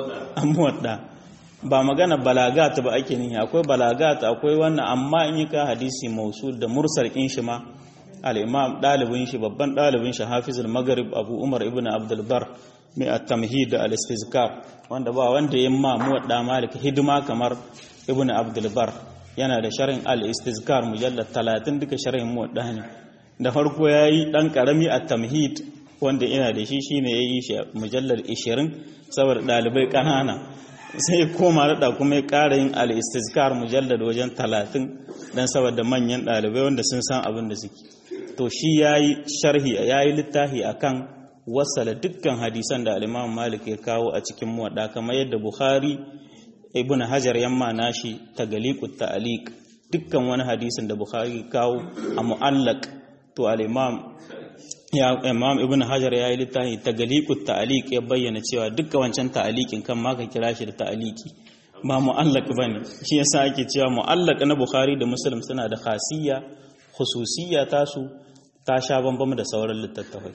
amma ba magana balagat ba ake nihi akwai balagat akwai wannan amma in yi ka hadisi mausul da mursal kin shi ma al-imam dalibin shi babban dalibin shi hafizul maghrib abu umar ibn abdul bar mai at-tamhid da al-istizkar wanda ba wanda ya ma muwadda malik hidima kamar ibn abdul bar yana da sharhin al-istizkar mujallad 30 duka sharhin muwadda ne da farko yayi dan karami at-tamhid wanda ina da shi shine yayi shi mujallad 20 saboda dalibai kanana sai koma da kuma ya ƙara yin al-istizkar mujallad wajen 30 dan saboda manyan dalibai wanda sun san abin da suke to shi yayi sharhi yayi littafi akan wasala dukkan hadisan da al-Imam Malik ya kawo a cikin muwadda kamar yadda Bukhari Ibn Hajar yamma nashi tagaliqut ta'liq dukkan wani hadisin da Bukhari kawo a mu'allaq to al-Imam ya Imam Ibn Hajar yayi littafi tagaliqut ta'liq ya bayyana cewa dukkan wancan ta'liqin kan ma ka kira shi da ta'liqi ba mu'allaq bane shi yasa ake cewa mu'allaq na Bukhari da Muslim suna da khasiyya khususiyya tasu ta sha bambam da sauran littattafai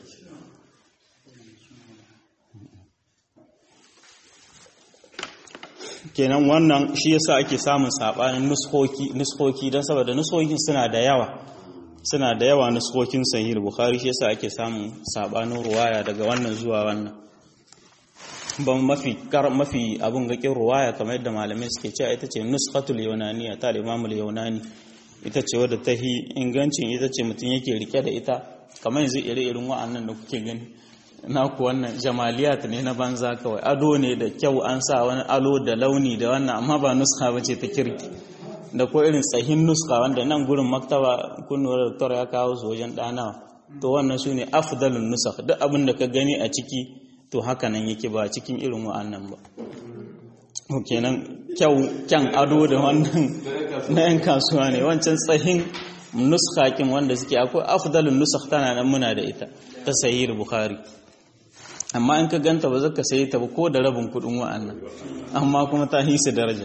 kenan wannan shi yasa ake samun sabanin nuskoki nuskoki don saboda nuskokin suna da yawa suna da yawa nuskokin sahih bukhari shi yasa ake samun sabanin ruwaya daga wannan zuwa wannan ban mafi kar mafi abun gakin ruwaya kamar yadda malamai suke cewa ita ce nuskatul yunaniya ta al-imamul yunani ita ce wadda ta hi ingancin ita ce mutum yake rike da ita kamar yanzu ire-irin wa'annan da kuke gani naku wannan jamaliyat ne na banza kawai ado ne da kyau an sa wani alo da launi da wannan amma ba nuska ba ce ta kirki da ko irin tsahin nuska wanda nan gurin maktaba kunnuwar doktor ya kawo su wajen ɗanawa to wannan su ne afdalun nusak duk abin da ka gani a ciki to haka nan yake ba cikin irin wa'annan ba kenan kyau kyan ado da wannan na yan kasuwa ne wancan tsahin nuskakin wanda suke akwai afdalun nusak tana nan muna da ita ta sahih bukhari amma in ka ganta ba zaka sayi ta ba ko da rabin kudin wa'annan amma kuma ta hisa daraja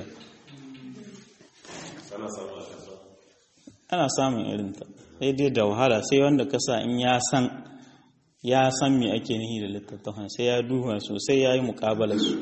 ana samun irin ta sai dai da wahala sai wanda ka sa in ya san ya san me ake nihi da littattafan sai ya duba sosai ya yi muƙabalar su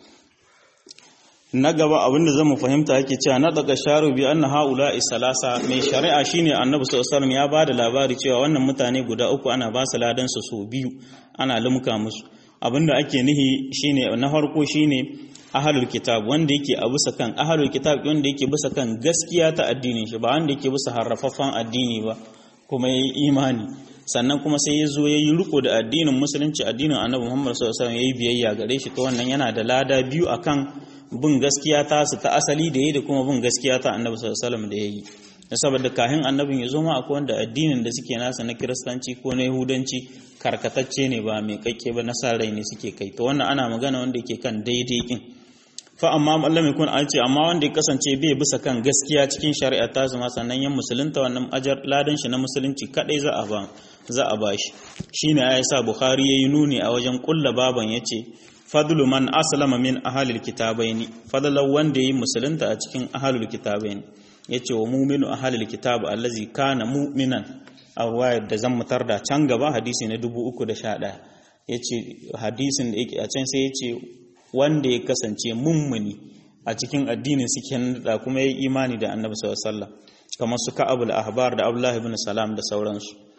na gaba abinda zan mu fahimta yake cewa na daga sharu bi anna haula isalasa mai shari'a shine annabi sallallahu alaihi ya bada labari cewa wannan mutane guda uku ana ba su ladan su so biyu ana lumka musu abinda ake nihi shine na farko shine ahlul kitab wanda yake a bisa kan ahlul kitab wanda yake bisa kan gaskiya ta addinin shi ba wanda yake bisa harrafaffan addini ba kuma yayi imani sannan kuma sai ya zo ya yi riko da addinin musulunci addinin annabi muhammad sallallahu alaihi wasallam ya yi biyayya gare shi to wannan yana da lada biyu akan bin gaskiya ta su ta asali da yi da kuma bin gaskiya ta annabi sallallahu alaihi wasallam da yayi saboda kahin annabin ya zo ma akwai wanda addinin da suke nasa na kiristanci ko na yahudanci karkatacce ne ba mai kakke ba na rai ne suke kai to wannan ana magana wanda yake kan daidai kin fa amma Allah mai kun an ce amma wanda ya kasance bai bisa kan gaskiya cikin shari'a ta zama sannan yan musulunta wannan ajar ladan shi na musulunci kadai za a ba za a bashi shine ya sa bukhari yayi nuni a wajen kulla baban yace fadlu man aslama min ahalil kitabaini fadlan wanda yayi musulunta a cikin ahalul kitabaini yace wa mu'minu ahalil kitab allazi kana mu'minan a ruwayar da zan mutar da can gaba hadisi na 311 yace hadisin da yake a can sai yace wanda ya kasance mummuni a cikin addinin suke da kuma yayi imani da annabi sallallahu alaihi wasallam kamar su ka'abul ahbar da abdullahi ibn salam da sauransu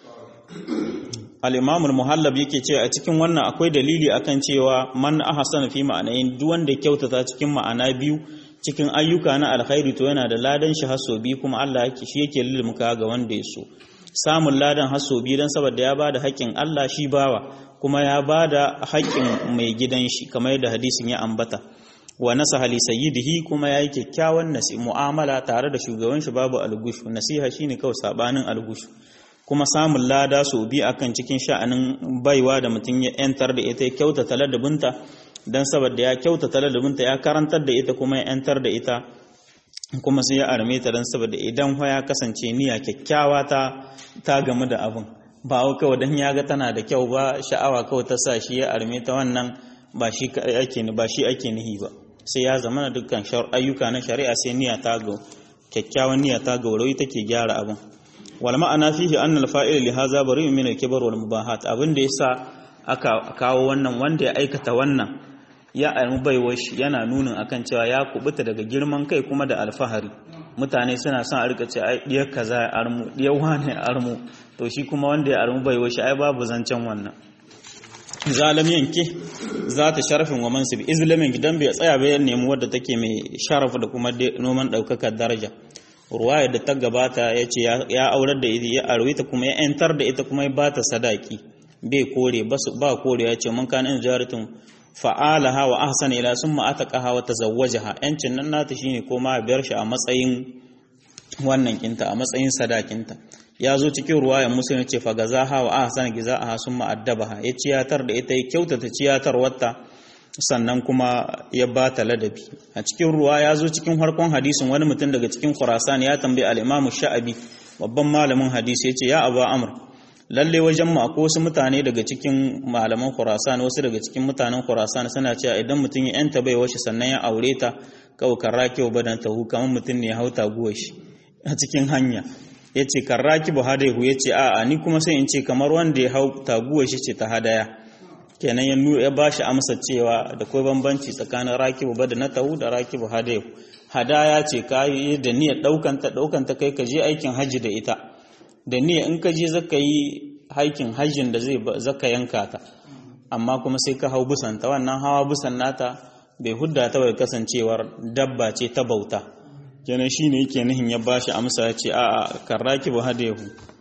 al-imam al-muhallab yake cewa a cikin wannan akwai dalili akan cewa man ahsana fi ma'anayin duk wanda ya kyautata cikin ma'ana biyu cikin ayyuka na alkhairi to yana da ladan shi haso bi kuma Allah yake shi yake lilmuka ga wanda ya so samun ladan haso bi dan saboda ya bada haƙƙin Allah shi bawa kuma ya bada haƙƙin mai gidan shi kamar yadda hadisin ya ambata wa nasaha li sayyidihi kuma yayi kyakkyawan nasi mu'amala tare da shugaban shi babu algushu nasiha shine kawai sabanin algushu kuma samun lada su bi akan cikin sha'anin baiwa da mutum ya yantar da ita ya kyautata ladabinta don saboda ya kyautata ladabinta ya karantar da ita kuma ya yantar da ita kuma sai ya arme ta don saboda idan ya kasance niyya kyakkyawa ta ta gamu da abin ba kawai dan ya ga tana da kyau ba sha'awa kawai ta sa shi ya arme ta wannan ba shi ake ba shi ake nihi ba sai ya zama na dukkan ayyuka na shari'a sai niyya ta ga kyakkyawan niyya ta ga wuri take gyara abin wal ma'ana fihi anna al fa'il li hadha bari'un min al kibar wal mubahat abin da yasa aka kawo wannan wanda ya aikata wannan ya almu baiwar shi yana nunin akan cewa ya kubuta daga girman kai kuma da alfahari mutane suna son a rika ce ai diyar kaza ya armu diyar wane ya armu to shi kuma wanda ya armu baiwar shi ai babu zancen wannan zalam yanke za ta sharafin wa mansib izlamin gidan bai tsaya bai nemi wadda take mai sharaf da kuma noman daukakar daraja ruwaya da ta gabata ya ce ya aurar da ita ya arwe ta kuma ya yantar da ita kuma ya bata sadaki bai kore ba kore ya ce mun kana in jaratun fa'alaha wa ahsana ila summa ataqaha wa tazawwajaha yancin nan nata shine koma biyar shi a matsayin wannan kinta a matsayin sadakinta ya zo cikin ruwayan musulun ce fa gazaha wa ahsana gizaaha summa addabaha ya ciyatar da ita ya kyautata ciyatar wata sannan kuma ya ba ta ladabi a cikin ruwa ya zo cikin harkon hadisin wani mutum daga cikin khurasan ya tambayi al-imamu sha'abi babban malamin hadisi ya ce ya abu amr lalle wajen mu akwai wasu mutane daga cikin malaman khurasan wasu daga cikin mutanen khurasan suna cewa idan mutum ya yanta bai washi sannan ya aure ta kawai karraki wa badan tahu kamar mutum ne ya hauta guwa shi a cikin hanya ya ce karraki bu hadaihu ya ce a'a ni kuma sai in ce kamar wanda ya hau taguwa shi ce ta hadaya kenan ya ya ba shi amsa cewa da kai bambanci tsakanin rakibu bada na tahu da rakibu hadaihu hadaya ce ka yi da niyyar ɗaukanta ɗaukanta kai ka je aikin hajji da ita da niyya in ka je zaka yi haikin hajjin da zai zaka yanka ta amma kuma sai ka hau busanta wannan hawa busan nata bai hudda ta bai kasancewar dabba ce ta bauta kenan shine yake nihin ya bashi amsa ya ce a'a karraki bu hadahu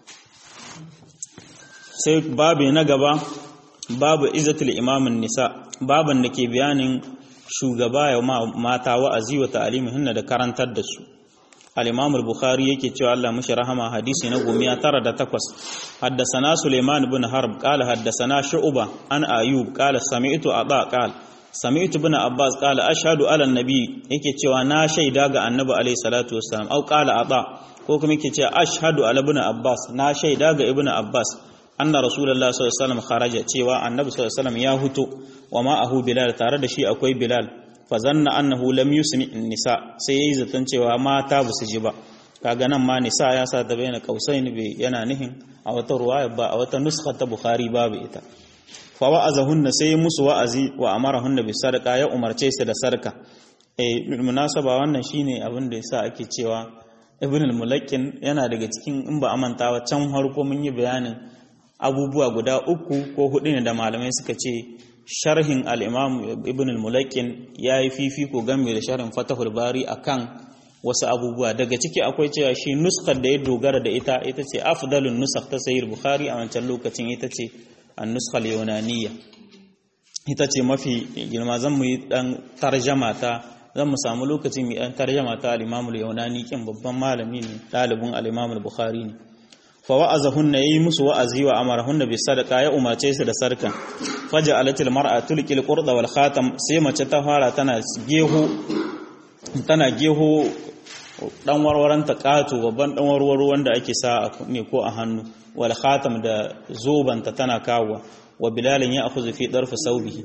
sai babu na gaba babu izatul imamin nisa baban da ke bayanin shugaba ya mata wa'azi wa ta'alimihinna da karantar da su al-imam al-bukhari yake cewa Allah mushi rahama hadisi na gomiya tara da takwas haddasana suleiman ibn harb qala haddasana shu'ba an ayub qala sami'tu aba qala sami'tu ibn abbas qala ashhadu ala nabi yake cewa na shaida ga annabi alayhi salatu wassalam au qala aba ko kuma yake cewa ashhadu ala ibn abbas na shaida ga ibn abbas anna rasulullah sallallahu alaihi wasallam kharaja cewa annabi sallallahu alaihi wasallam ya huto wa ma'ahu bilal tare da shi akwai bilal fa zanna annahu lam yusmi nisa sai yayi zaton cewa mata ba su ji ba kaga nan ma nisa ya sa ta bayyana kausain bi yana nihin a wata ruwaya ba a wata nuskha ta bukhari babu ita fa wa'azahunna sai musu wa'azi wa amarahunna bi sadaqa ya umarce su da sarka eh munasaba wannan shine abin da yasa ake cewa ibn al-mulakkin yana daga cikin in ba amantawa can harko mun yi bayanin abubuwa guda uku ko hudu ne da malamai suka ce sharhin al-imam ibn al-mulakkin yayi fifiko game da sharhin fatahul bari akan wasu abubuwa daga ciki akwai cewa shi nuskar da ya dogara da ita ita ce afdalun nusakh ta sahih bukhari a wancan lokacin ita ce an-nuskha al-yunaniyya ita ce mafi girma zan mu yi dan tarjama ta zan mu samu lokacin mu dan tarjama ta al-imam al-yunani kin babban malami ne dalibin al-imam al-bukhari ne fa wa'azahunna yayi musu wa'azi wa amarahunna bi sadaqa ya umarce su da sarkan faja'alatil mar'atu tulqil qurda wal khatam sai mace ta fara tana geho tana geho dan warwaran ta kato babban dan warwaro wanda ake sa ne ko a hannu wal khatam da zobanta tana kawo wa bilalin ya akhudhu fi darfi saubihi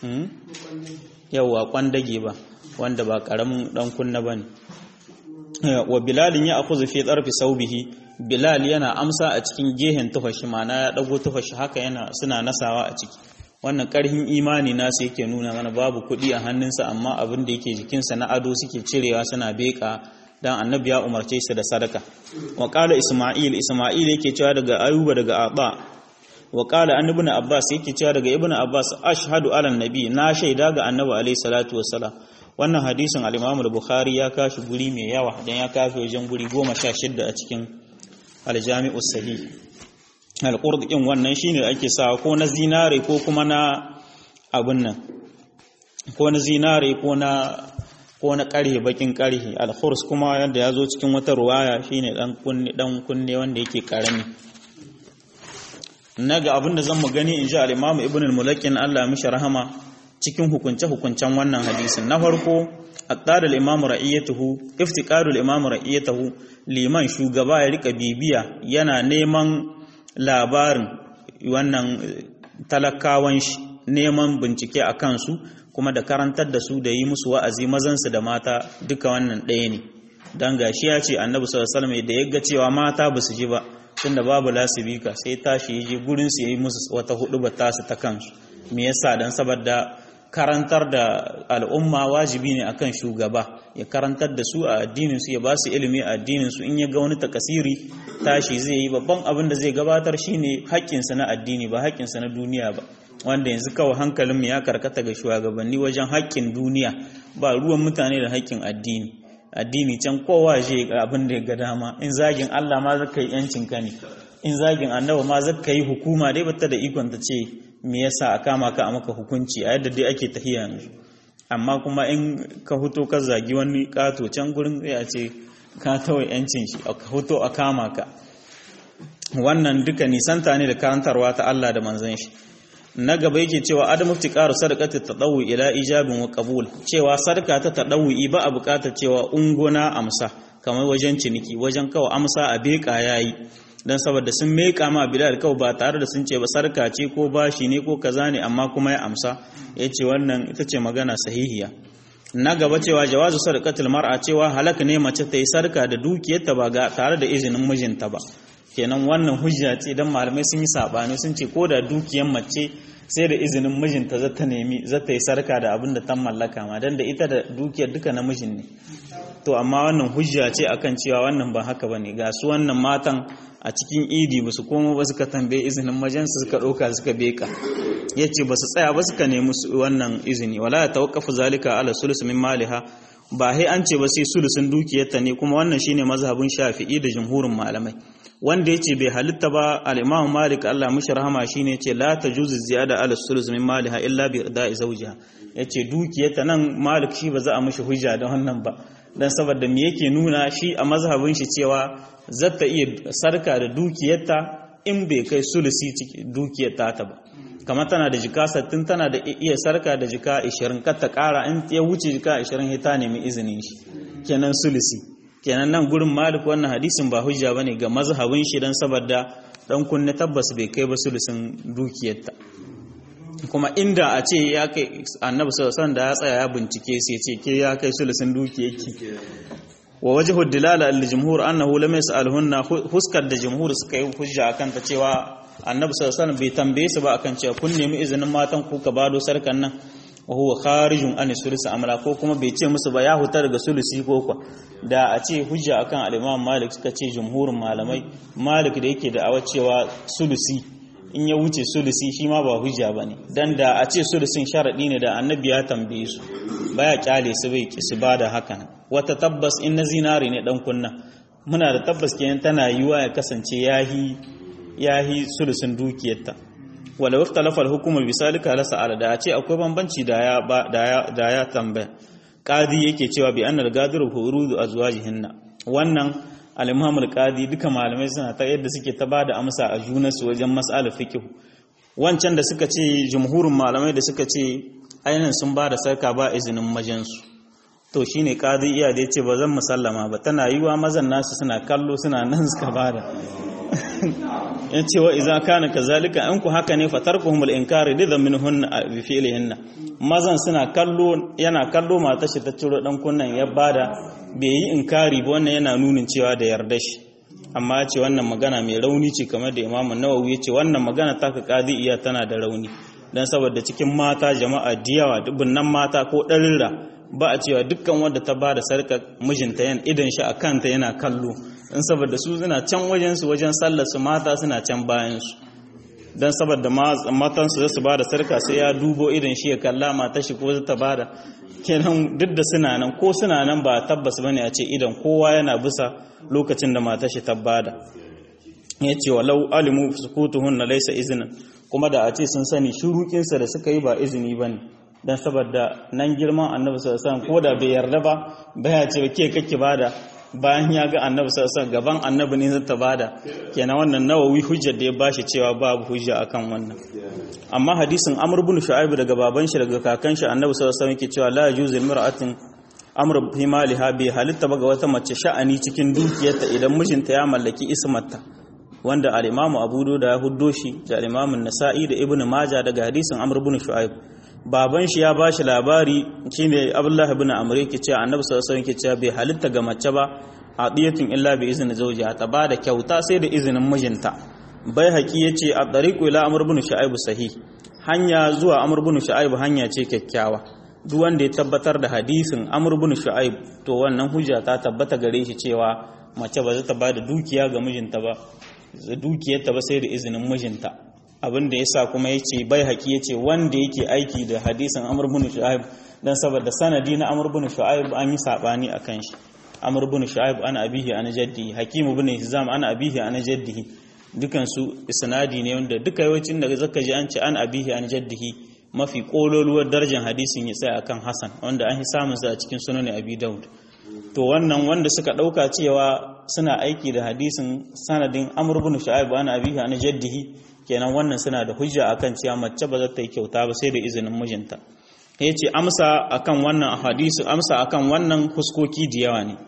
yawa kwandage ba wanda ba karamin dan kunna bane wa bilalin ya akhudhu fi darfi saubihi bilal yana amsa a cikin gehen tufashi mana ya dago tufashi haka yana suna nasawa a ciki wannan karhin imani nasu yake nuna mana babu kuɗi a hannunsa amma abin da yake jikinsa na ado suke cirewa suna beka dan annabi ya umarce shi da sadaka wa qala isma'il isma'il yake cewa daga ayuba daga aba wa qala an ibn abbas yake cewa daga ibn abbas ashhadu ala nabi na shaida ga annabi alayhi salatu wassalam wannan hadisin al-imam al-bukhari ya kashi guri mai yawa dan ya kafi wajen guri 16 a cikin al-jami'us sahih al-qurd din wannan shine ake sawa ko na zinare ko kuma na abun nan ko na zinare ko na ko na ƙarhe bakin ƙarhe al-khurs kuma yadda ya zo cikin wata ruwaya shine dan kunne dan kunne wanda yake karami naga abin da zan mu gani inji al-imam ibn al-mulakin Allah mishi rahama cikin hukunce hukuncen wannan hadisin na farko aqtar al-imam ra'iyatuhu iftiqarul imam ra'iyatuhu liman shugaba ya rika bibiya yana neman labarin wannan talakawan shi neman bincike a kansu kuma da karantar da su da yi musu wa'azi mazansu da mata duka wannan ɗaya ne don gashi ya ce annabi sallallahu alaihi da ya ga cewa mata ba su ji ba tunda babu lasibika sai tashi ya je gurin su yayi musu wata hudu ba tasu ta kansu me yasa dan saboda karantar da al'umma wajibi ne akan shugaba ya karantar da su a addinin su ya ba su ilimi a addinin su in ya ga wani takasiri tashi zai yi babban abin da zai gabatar shine haƙƙinsa na addini ba haƙƙinsa na duniya ba wanda yanzu kawai hankalinmu ya karkata ga shugabanni wajen haƙƙin duniya ba ruwan mutane da haƙƙin addini addini can kowa je abin da ya ga dama in zagin Allah ma zaka yi yancin ka ne in zagin annabi ma zaka yi hukuma dai bata da ikon ta ce me yasa a kama ka a maka hukunci a yadda dai ake tahiya yanzu amma kuma in ka huto ka zagi wani kato can gurin sai a ce ka tawai yancin shi ka huto a kama ka wannan duka nisanta ne da karantarwa ta Allah da manzon shi na gaba yake cewa adamu iftiqaru sadaqati tadawu ila ijabin wa qabul cewa sadaka ta tadawi ba a bukatar cewa ungona amsa kamar wajen ciniki wajen kawo amsa a beka yayi dan saboda sun meka ma bilal kawai ba tare da sun ce ba sarka ce ko bashi ne ko kaza ne amma kuma ya amsa yace wannan ita ce magana sahihiya na gaba cewa jawazu sadaqatul mar'a cewa halaka ne mace ta yi sarka da dukiyarta ba ga tare da izinin mijinta ba kenan wannan hujja ce dan malamai sun yi sabani sun ce ko da dukiyar mace sai da izinin mijinta za ta nemi za ta yi sarka da abin da ta mallaka ma dan da ita da dukiyar duka na mijin ne to amma wannan hujja ce akan cewa wannan ba haka bane ga su wannan matan a cikin idi ba su koma ba suka tambaye izinin majansu suka ɗauka suka beka ya ce ba su tsaya ba suka nemi wannan izini wala ya tawakkafu zalika ala sulus min maliha ba hai an ce ba sai sulusun dukiyarta ne kuma wannan shine mazhabin shafi'i da jumhurin malamai wanda yace bai halitta ba al-imam malik Allah mishi rahama shine yace la tajuzu ziyada ala sulus min maliha illa bi irda'i zawjiha yace dukiyarta nan malik shi ba za a mishi hujja da wannan ba dan saboda me yake nuna shi a mazhabin shi cewa zata iya sarka da dukiyarta in bai kai sulusi ciki dukiyarta ta ba kamar tana da jika sattin tana da iya sarka da jika 20 kar ta kara in ya wuce jika 20 ta nemi izinin shi kenan sulusi kenan nan gurin malik wannan hadisin ba hujja bane ga mazhabin shi dan saboda dan kunne tabbas bai kai ba sulusin dukiyarta kuma inda a ce ya kai annabi sallallahu da ya tsaya ya bincike sai ce ke ya kai sulusin dukiyarki wa wajhu dilala al jumhur annahu lam yas'alhunna huskar da jumhur suka yi hujja akan ta cewa annabi sallallahu alaihi bai tambaye su ba akan cewa kun nemi izinin matan ku ka bado sarkan nan wa huwa kharijun an sulusi amra ko kuma bai ce musu ba ya huta daga sulusi ko kwa da a ce hujja akan al-imam malik suka ce jumhurin malamai malik da yake da awa cewa sulusi in ya wuce sulusi shi ma ba hujja bane dan da a ce sulusin sharadi ne da annabi ya tambaye su baya kyale su bai ki su bada hakan wata tabbas in na zinari ne dan kunna muna da tabbas kenan tana yiwa ya kasance yahi yahi sulusin dukiyarta wala ikhtalafa al-hukm bisalika la sa'ala da ce akwai bambanci da ya da ya da ya tambaya qadi yake cewa bi annal gadiru hurudu azwajihinna wannan al-imam al-qadi duka malamai suna ta yadda suke ta bada amsa a junansu wajen mas'alar fiqh wancan da suka ce jumhurin malamai da suka ce ainihin sun bada sarka ba izinin majansu to shine qadi iya da yace ba zan musallama ba tana yiwa mazan nasu suna kallo suna nan suka bada ya ce wa iza kana kazalika an ku haka ne fatarkuhum al-inkari da minhun bi fi'lihinna mazan suna kallo yana kallo mata shi ta ciro dan kunnan ya bada bai yi inkari ba wannan yana nunin cewa da yarda shi amma ya ce wannan magana mai rauni ce kamar da Imam Nawawi ya ce wannan magana ta ka qadi iya tana da rauni dan saboda cikin mata jama'a diyawa dubunnan mata ko ɗarira ba a cewa dukkan wanda ta bada sarka mijinta yan idan shi a kanta yana kallo in saboda su suna can wajen su wajen sallar su mata suna can bayan su dan saboda matan su su bada sarka sai ya dubo idan shi ya kalla mata shi ko ta bada kenan duk da suna nan ko suna nan ba tabbas bane a ce idan kowa yana bisa lokacin da mata shi ta bada ya ce walau alimu sukutuhunna laysa izinin kuma da a ce sun sani shurukinsa da suka yi ba izini bane dan saboda nan girman annabi sallallahu alaihi wasallam ko da bai yarda ba baya ce ke kake bada bayan ya ga annabi sallallahu alaihi gaban annabi ne zai ta bada kenan wannan nawawi hujjar da ya bashi cewa babu hujja akan wannan amma hadisin amr ibn shu'aib daga baban shi daga kakan shi annabi sallallahu alaihi wasallam yake cewa la yajuzu imra'atin amr fi maliha bi halitta ba ga wata mace sha'ani cikin dukiyarta idan mijinta ya mallaki ismarta wanda al-imamu abu da ya huddo shi da al-imamu nasa'i da ibnu maja daga hadisin amr ibn shu'aib baban shi ya bashi labari shine abdullahi ibn amr yake cewa annabi sallallahu alaihi wasallam yake cewa bai halitta ga mace ba hadiyatun illa bi izni zawjiha ta bada kyauta sai da izinin mijinta bai haƙi yace a tariqu ila amr ibn shu'aib sahih hanya zuwa amr ibn shu'aib hanya ce kyakkyawa duk wanda ya tabbatar da hadisin amr ibn shu'aib to wannan hujja ta tabbata gare shi cewa mace ba za ta bada dukiya ga mijinta ba dukiyarta ba sai da izinin mijinta abin da yasa kuma yace bai haƙi yace wanda yake aiki da hadisin amr ibn shu'aib dan saboda sanadi na amr ibn shu'aib an yi sabani akan shi amr ibn shu'aib ana abihi ana jaddihi hakim ibn hizam ana abihi ana jaddihi dukan su isnadi ne wanda duka yawancin da zaka ji an ce an abihi an jaddihi mafi kololuwar darajar hadisin ya tsaya akan hasan wanda an yi samun sa a cikin sunan abi daud to wannan wanda suka dauka cewa suna aiki da hadisin sanadin amr ibn shu'aib ana abihi ana jaddihi kenan wannan suna da hujja akan cewa mace ba za ta yi kyauta ba sai da izinin mijinta yace amsa akan wannan hadisi amsa akan wannan huskoki da yawa ne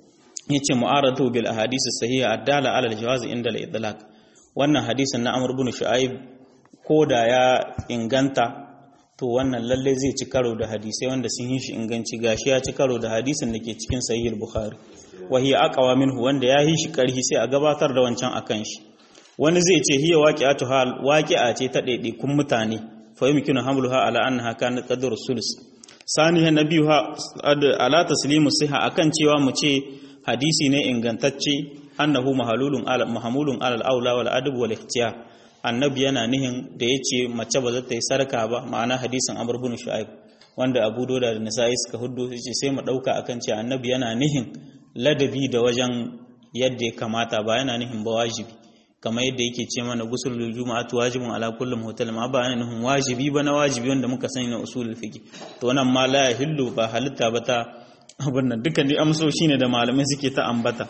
yace mu'aradu bil ahadith sahiha adala ala al-jawaz inda al-idlaq wannan hadisin na Amr ibn Shu'aib ko da ya inganta to wannan lalle zai ci karo da hadisai wanda sun yi shi inganci gashi ya ci karo da hadisin da ke cikin sahih al-Bukhari wa hiya aqwa minhu wanda ya yi shi karhi sai a gabatar da wancan akan shi wani zai ce hiya waqi'atu hal waqi'a ce ta kun mutane fa yumkinu hamluha ala annaha kanat qadru sulus saniha nabiyuha ala taslimu siha akan cewa mu ce hadisi ne ingantacce annahu mahalulun ala mahmulun ala al-aula wal adab wal ikhtiyar annabi yana nihin da yace mace ba za ta yi sarka ba ma'ana hadisin amr ibn shu'aib wanda abu doda da nasa'i suka huddo yace sai mu dauka akan cewa annabi yana nihin ladabi da wajen yadda ya kamata ba yana nihin ba wajibi kamar yadda yake ce mana gusul juma'atu wajibun ala kulli muhtalim ma ba yana nihin wajibi ba na wajibi wanda muka sani na usulul fiqh to wannan ma la yahillu ba halitta ba ta abin nan dukkan dai amsoshi ne da malamai suke ta ambata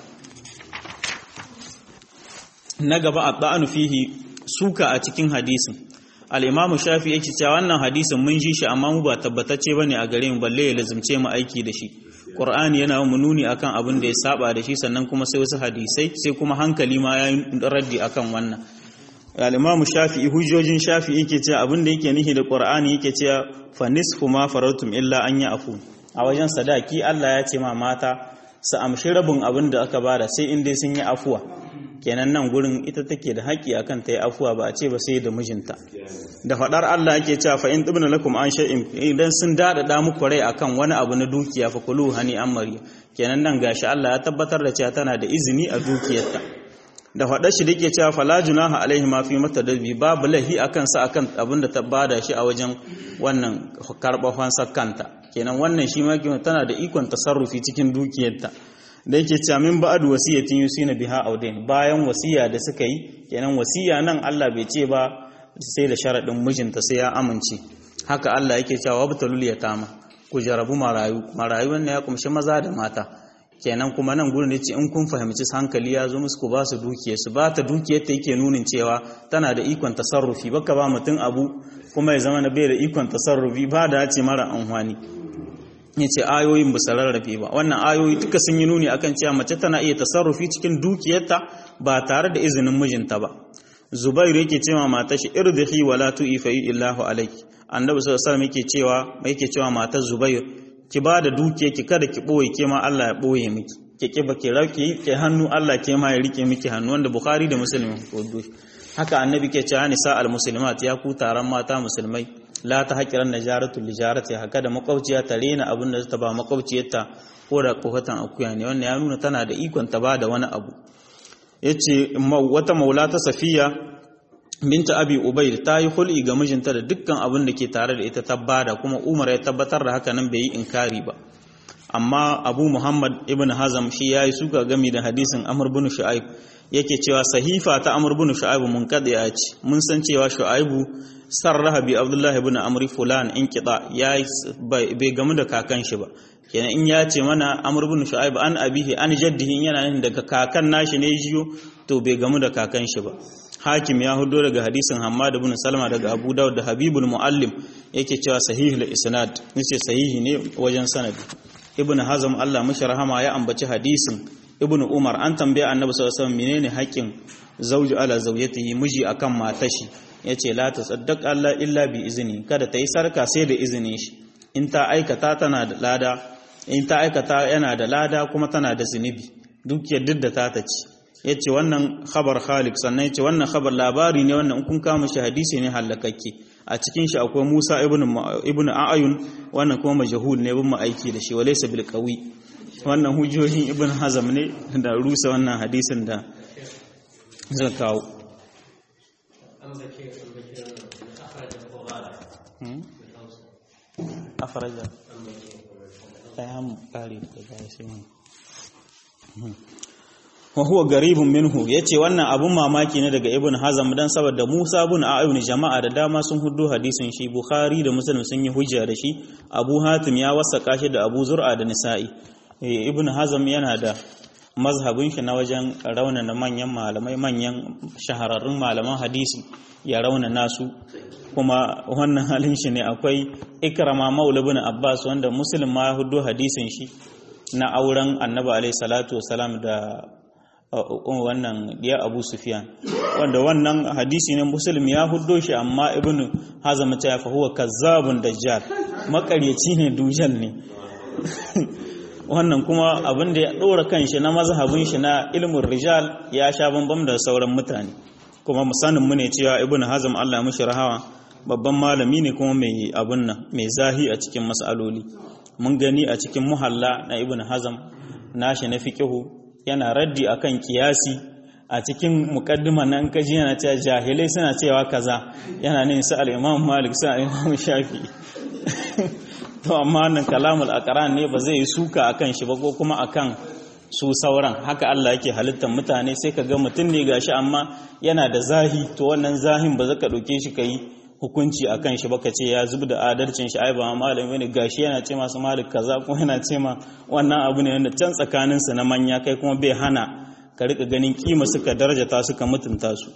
na gaba a ba'anu fihi suka a cikin hadisin al-imamu shafi yake cewa wannan hadisin mun ji shi amma mu ba tabbatacce bane a gare mu balle ya lazimce mu aiki da shi qur'ani yana mu nuni akan abin da ya saba da shi sannan kuma sai wasu hadisai sai kuma hankali ma ya raddi akan wannan al-imamu shafi hujjojin shafi yake cewa abin da yake nihi da qur'ani yake cewa fa nisfu ma faratum illa an afu. a wajen sadaki Allah ya ce ma mata su amshi rabin abin da aka bada sai in dai sun yi afuwa kenan nan gurin ita take da haƙƙi akan ta yi afuwa ba a ce ba sai da mijinta da faɗar Allah yake cewa fa in tibna lakum an shay'in idan sun dada muku rai akan wani abu na dukiya fa kulu hani amari kenan nan gashi Allah ya tabbatar da cewa tana da izini a dukiyarta da faɗar shi dake cewa fala junaha alaihi ma fi matadabi babu lahi akan sa akan abin da ta bada shi a wajen wannan karɓar fansar kanta kenan wannan shi ma tana da ikon tasarrufi cikin dukiyarta da yake cewa min ba'd wasiyatin yusina biha audain bayan wasiya da suka yi kenan wasiya nan Allah bai ce ba sai da sharadin mijinta sai ya amince haka Allah yake cewa wabtalul yatama ku jarabu marayu marayu wannan ya kumshi maza da mata kenan kuma nan gurin yace in kun fahimci hankali ya zo musu ku ba su dukiya su ba ta dukiyar ta yake nunin cewa tana da ikon tasarrufi baka ba mutum abu kuma ya zama na bai da ikon tasarrufi ba da ce mara amfani ya ce ayoyin ba rarrafe ba wannan ayoyi duka sun yi nuni akan cewa mace tana iya tasarrufi cikin dukiyarta ba tare da izinin mijinta ba zubairu yake cewa mata shi irdihi wala tu'ifa illahu alayki annabi sallallahu alaihi wasallam yake cewa yake cewa matar zubair ki ba da dukiyar ki kada ki boye ke ma Allah ya boye miki ki ki ba ki rauki ki hannu Allah ke ma ya rike miki hannu wanda bukhari da muslim haka annabi ke cewa nisa al muslimat ya ku taron mata musulmai la ta haƙiran najaratu lijarati haka da makwabciya ta rena abin da ta ba makwabciyarta ko da kohatan akuya ne wannan ya nuna tana da ikon ta ba da wani abu yace wata maula ta safiya binta abi ubayd ta yi hul'i ga mijinta da dukkan abin da ke tare da ita ta bada kuma umar ya tabbatar da haka nan bai yi inkari ba amma abu muhammad ibn hazam shi ya yi suka gami da hadisin amr bin shu'aib yake cewa sahifa ta amr bin shu'aib mun kada ya ce mun san cewa shu'aibu sarraha bi abdullah ibn amr fulan in qida ya bai gamu da kakan shi ba kenan in ya ce mana amr bin shu'aib an abihi an jaddihi yana nan daga kakan nashi ne jiyo to bai gamu da kakan shi ba hakim ya hudo daga hadisin Hammad ibn Salma daga Abu Dawud da Habibul Muallim yake cewa sahihul isnad yace sahihi ne wajen sanadi Ibn Hazm Allah mishi rahama ya ambaci hadisin Ibn Umar an tambaya Annabi sallallahu alaihi wasallam menene haƙƙin zauji ala zaujatihi miji akan matashi yace la tasaddaq Allah illa bi izni kada ta yi sarka sai da izinin shi in ta aikata tana da lada in ta aikata yana da lada kuma tana da zunubi duk yadda da ta ta ci ya ce wannan khabar khalik sannan ya ce wannan khabar labari ne wannan kun kama shi hadisi ne halakakke a cikin shi akwai musa ibn a'ayun wannan kuma majahul ne bin aiki da shi walaysa bil qawi wannan hujjojin ibn hazam ne da rusa wannan hadisin da zai kawo akhraja ayyam qari da sai wa huwa garibun minhu yace wannan abun mamaki ne daga ibn hazm dan saboda Musa ibn A'yun jama'a da dama sun huddo hadisin shi Bukhari da Muslim sun yi hujja da shi Abu Hatim ya wasaka shi da Abu Zur'a da Nisa'i ibn hazm yana da mazhabin shi na wajen raunana manyan malamai manyan shahararrun malaman hadisi ya raunana su kuma wannan halin shi ne akwai ikrama maula ibn Abbas wanda Muslim ma ya huddo hadisin shi na auren Annabi alaihi salatu wasalam da wannan ya abu sufiyan wanda wannan hadisi ne muslim ya huddo shi amma ibnu hazam ta fa huwa kazzabun dajjal makaryaci ne dujal ne wannan kuma abin da ya dora kanshi na mazhabin shi na ilmin rijal ya sha bambam da sauran mutane kuma musanin mu ne cewa ibnu hazam Allah mishi rahawa babban malami ne kuma mai abun nan mai zahi a cikin mas'aloli mun gani a cikin muhalla na ibnu hazam nashi na fiqhu yana raddi akan kiyasi a cikin mukaddima nan kaji yana cewa jahilai suna cewa kaza yana ne su al-Imam Malik su al-Imam Shafi to amma nan kalamul aqran ne ba zai yi suka akan shi ba ko kuma akan su sauran haka Allah yake halittar mutane sai ka ga mutum ne gashi amma yana da zahi to wannan zahin ba zaka dauke shi kai hukunci akan shi baka ce ya zub da adalcin shi ai ba malami ne gashi yana ce masu malik kaza ko yana ce ma wannan abu ne wanda can tsakanin su na manya kai kuma bai hana ka rika ganin kima suka darajata suka mutunta su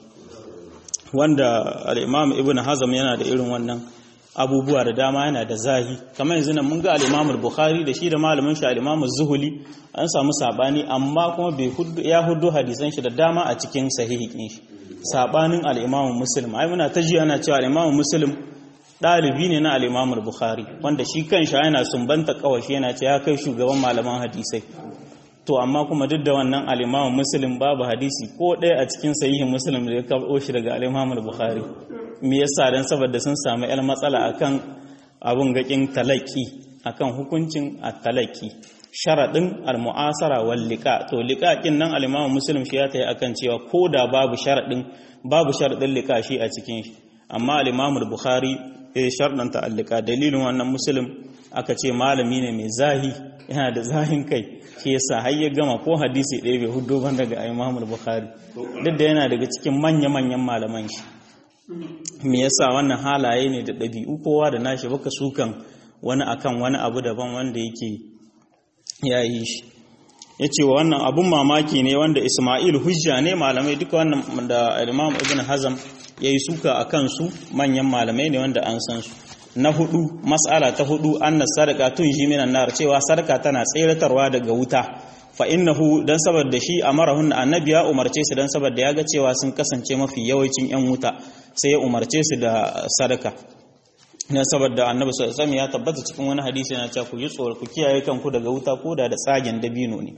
wanda al-imam ibn hazm yana da irin wannan abubuwa da dama yana da zahi kamar yanzu nan mun ga al-imam al-bukhari da shi da malamin shi al-imam az-zuhuli an samu sabani amma kuma bai ya hudu hadisan shi da dama a cikin sahihin shi sabanin al'imamun muslim ai muna ta ji ana cewa al'imamun muslim ɗalibi ne na al'imamun bukhari wanda shi kan sha yana sumbanta kawashi yana ce ya kai shugaban malaman hadisai to amma kuma duk da wannan al'imamun muslim babu hadisi ko ɗaya a cikin sahihin muslim da ya kawo shi daga al'imamun bukhari me yasa dan saboda sun samu yar matsala akan abun gakin talaki akan hukuncin at-talaki sharaɗin al-mu'asara wal liqa to liqaqin nan al-Imam Muslim shi ya tayi akan cewa koda babu sharaɗin babu sharaɗin liqa shi a cikin shi amma al-Imam al-Bukhari eh sharɗan ta al-liqa dalilin wannan Muslim aka ce malami ne mai zahi yana da zahin kai shi yasa har ya gama ko hadisi ɗaya bai hudo ban daga Imam al-Bukhari duk da yana daga cikin manya-manyan malaman shi me yasa wannan halaye ne da ɗabi'u kowa da nashi baka sukan wani akan wani abu daban wanda yake ya yi shi ya ce wa wannan abun mamaki ne wanda ismail hujja ne malamai duka wannan da imam ibn hazam ya yi suka a kansu manyan malamai ne wanda an san su na hudu mas'ala ta hudu annas sadaka tun ji minan nar cewa sadaka tana tseratarwa daga wuta fa innahu dan saboda shi amarahun annabi ya umarce su dan saboda ya ga cewa sun kasance mafi yawancin yan wuta sai ya umarce su da sadaka na saboda annabi sallallahu alaihi ya tabbata cikin wani hadisi yana cewa ku yi tsoro ku kiyaye kanku daga wuta ko da da tsagen dabino ne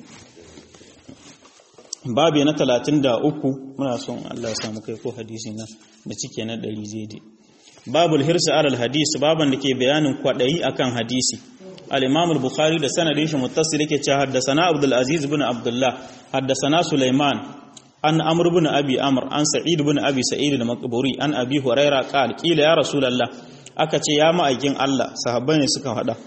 babu na 33 muna son Allah ya samu kai ko hadisi na da cike na 100 zai babul hirsi alal hadis baban da ke bayanin kwadayi akan hadisi al-imam al-bukhari da sanadin shi muttasil yake cewa haddathana abdul aziz ibn abdullah haddathana sulaiman an amr ibn abi amr an sa'id ibn abi sa'id al-maqburi an abi huraira qala qila ya rasulullah aka ce ya ma'aikin Allah sahabbai ne suka hada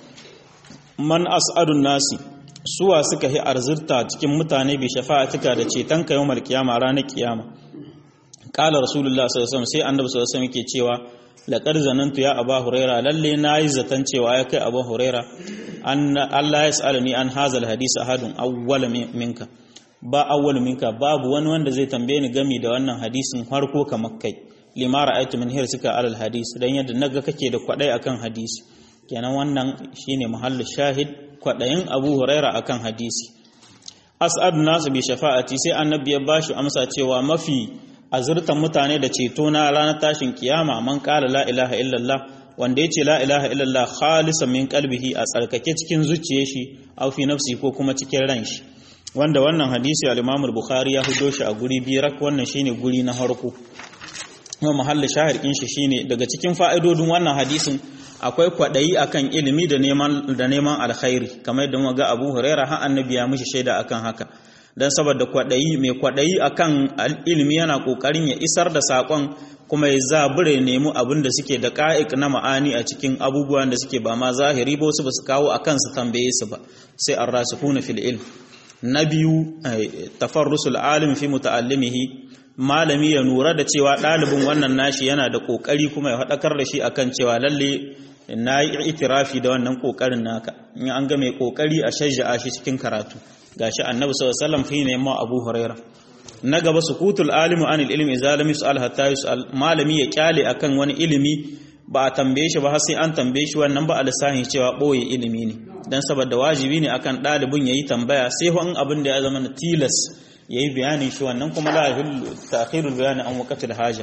man as'adun nasi suwa suka yi arzurta cikin mutane bi shafa'atika da ceton ka yawmal qiyama ranar kiyama qala rasulullah sallallahu alaihi wasallam sai annabi sallallahu alaihi wasallam yake cewa laqad zanantu ya aba huraira lalle nayi zaton cewa ya kai abu huraira an Allah ya sa'alani an hazal hadisi ahadun awwal minka ba awwal minka babu wani wanda zai tambaye ni gami da wannan hadisin harko kamar kai lima ra'aytu min hirsika alal hadis dan yadda naga kake da kwadai akan hadisi kenan wannan shine mahallu shahid kwadayin Abu Huraira akan hadisi as'ad nasu bi shafa'ati sai annabi ya bashi amsa cewa mafi azurtan mutane da ceto na ranar tashin kiyama man qala la ilaha illallah wanda yace la ilaha illallah khalisan min qalbihi a tsarkake cikin zuciyar shi aw fi nafsi ko kuma cikin ran shi wanda wannan hadisi al-Imam al-Bukhari ya hudo shi a guri birak wannan shine guri na harko kuma mahallin shahir din shi shine daga cikin fa'idodin wannan hadisin akwai kwadayi akan ilimi da neman da neman alkhairi kamar yadda muka ga Abu Huraira har annabi ya mishi shaida akan haka dan saboda kwadayi mai kwadayi akan ilimi yana kokarin ya isar da sakon kuma ya zabure nemi abin da suke da ka'ik na ma'ani a cikin abubuwan da suke ba ma zahiri ba wasu ba su kawo akan su tambaye su ba sai ar-rasikhuna fil ilm na biyu tafarrusul alim fi muta'allimihi malami ya nura da cewa ɗalibin wannan nashi yana da ƙoƙari kuma ya faɗakar da shi akan cewa lalle na yi itirafi da wannan ƙoƙarin naka in an ga mai ƙoƙari a shajja'a shi cikin karatu gashi annabi sallallahu alaihi wasallam shine yamma abu huraira na gaba sukutul alimu anil ilmi idza lam yus'al hatta yus'al malami ya kyale akan wani ilimi ba a tambaye shi ba har sai an tambaye shi wannan ba a lissahin cewa ɓoye ilimi ne dan saboda wajibi ne akan ɗalibin yayi tambaya sai in abin da ya zama na tilas ya yi bayanin shi wannan kuma la yahillu ta'khirul bayani an waqtil haja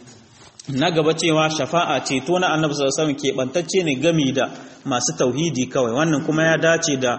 na gaba cewa shafa'a ceto na annabi sallallahu alaihi wasallam keɓantacce ne gami da masu tauhidi kawai wannan kuma ya dace da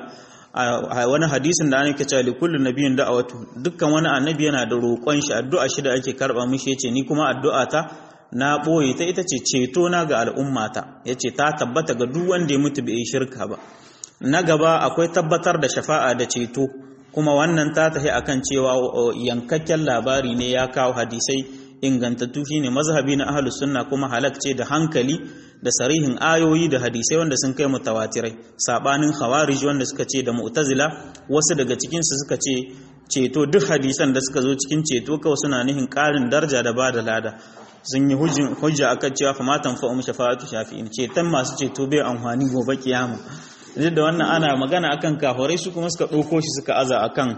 wani hadisin da annabi cewa li kullu nabiyyin da'awatu dukkan wani annabi yana da roƙon shi addu'a shi da ake karba mishi yace ni kuma addu'a ta na boye ta ita ce ceto na ga al'ummata yace ta tabbata ga duk wanda ya mutu bai shirka ba na gaba akwai tabbatar da shafa'a da ceto kuma wannan ta tafi akan cewa yankakken labari ne ya kawo hadisai ingantattu shine mazhabi na ahlus sunna kuma halak ce da hankali da sarihin ayoyi da hadisai wanda sun kai mutawatirai sabanin khawarij wanda suka ce da mu'tazila wasu daga cikin su suka ce ceto duk hadisan da suka zo cikin ceto kawai suna nihin karin daraja da ba da lada sun yi hujja akan cewa fa matan fa um shafa'atu shafi'in ceton masu ceto bai amfani gobe kiyama duk da wannan ana magana akan kafirai su kuma suka ɗauko shi suka aza akan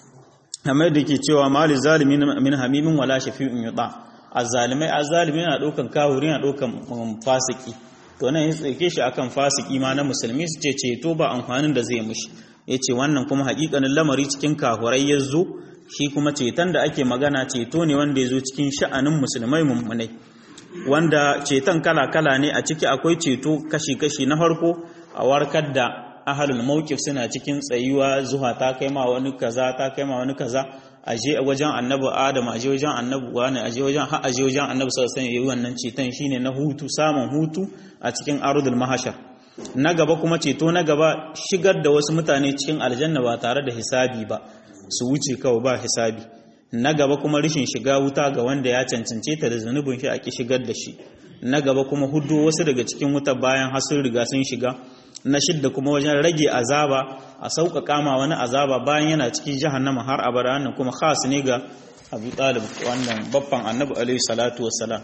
kamar da ke cewa mali zalimi min hamimin wala shafi'un yuda azzalimai azzalimi yana ɗaukan kafiri yana ɗaukan fasiki to nan ya tsake shi akan fasiki ma na musulmi su ce ceto ba amfanin da zai mushi yace wannan kuma haƙiƙanin lamari cikin kafirai ya zo shi kuma ceton da ake magana ceto ne wanda ya zo cikin sha'anin musulmai mummunai wanda ceton kala-kala ne a ciki akwai ceto kashi-kashi na farko a warkar da ahalul mawqif suna cikin tsayuwa zuwa ta kai ma wani kaza ta kai ma wani kaza aje wajen annabi adam aje wajen annabi wani aje wajen har aje wajen annabi sallallahu alaihi wasallam wannan ceton shine na hutu samun hutu a cikin arudul mahashar na gaba kuma ceto na gaba shigar da wasu mutane cikin aljanna ba tare da hisabi ba su wuce kawai ba hisabi na gaba kuma rishin shiga wuta ga wanda ya cancance ta da zunubin shi a ki shigar da shi na gaba kuma hudu wasu daga cikin wuta bayan har sun riga sun shiga na shidda kuma wajen rage azaba a sauƙaƙa ma wani azaba bayan yana cikin jahannama har abada wannan kuma khas ne ga Abu Talib wannan babban Annabi alaihi salatu wassalam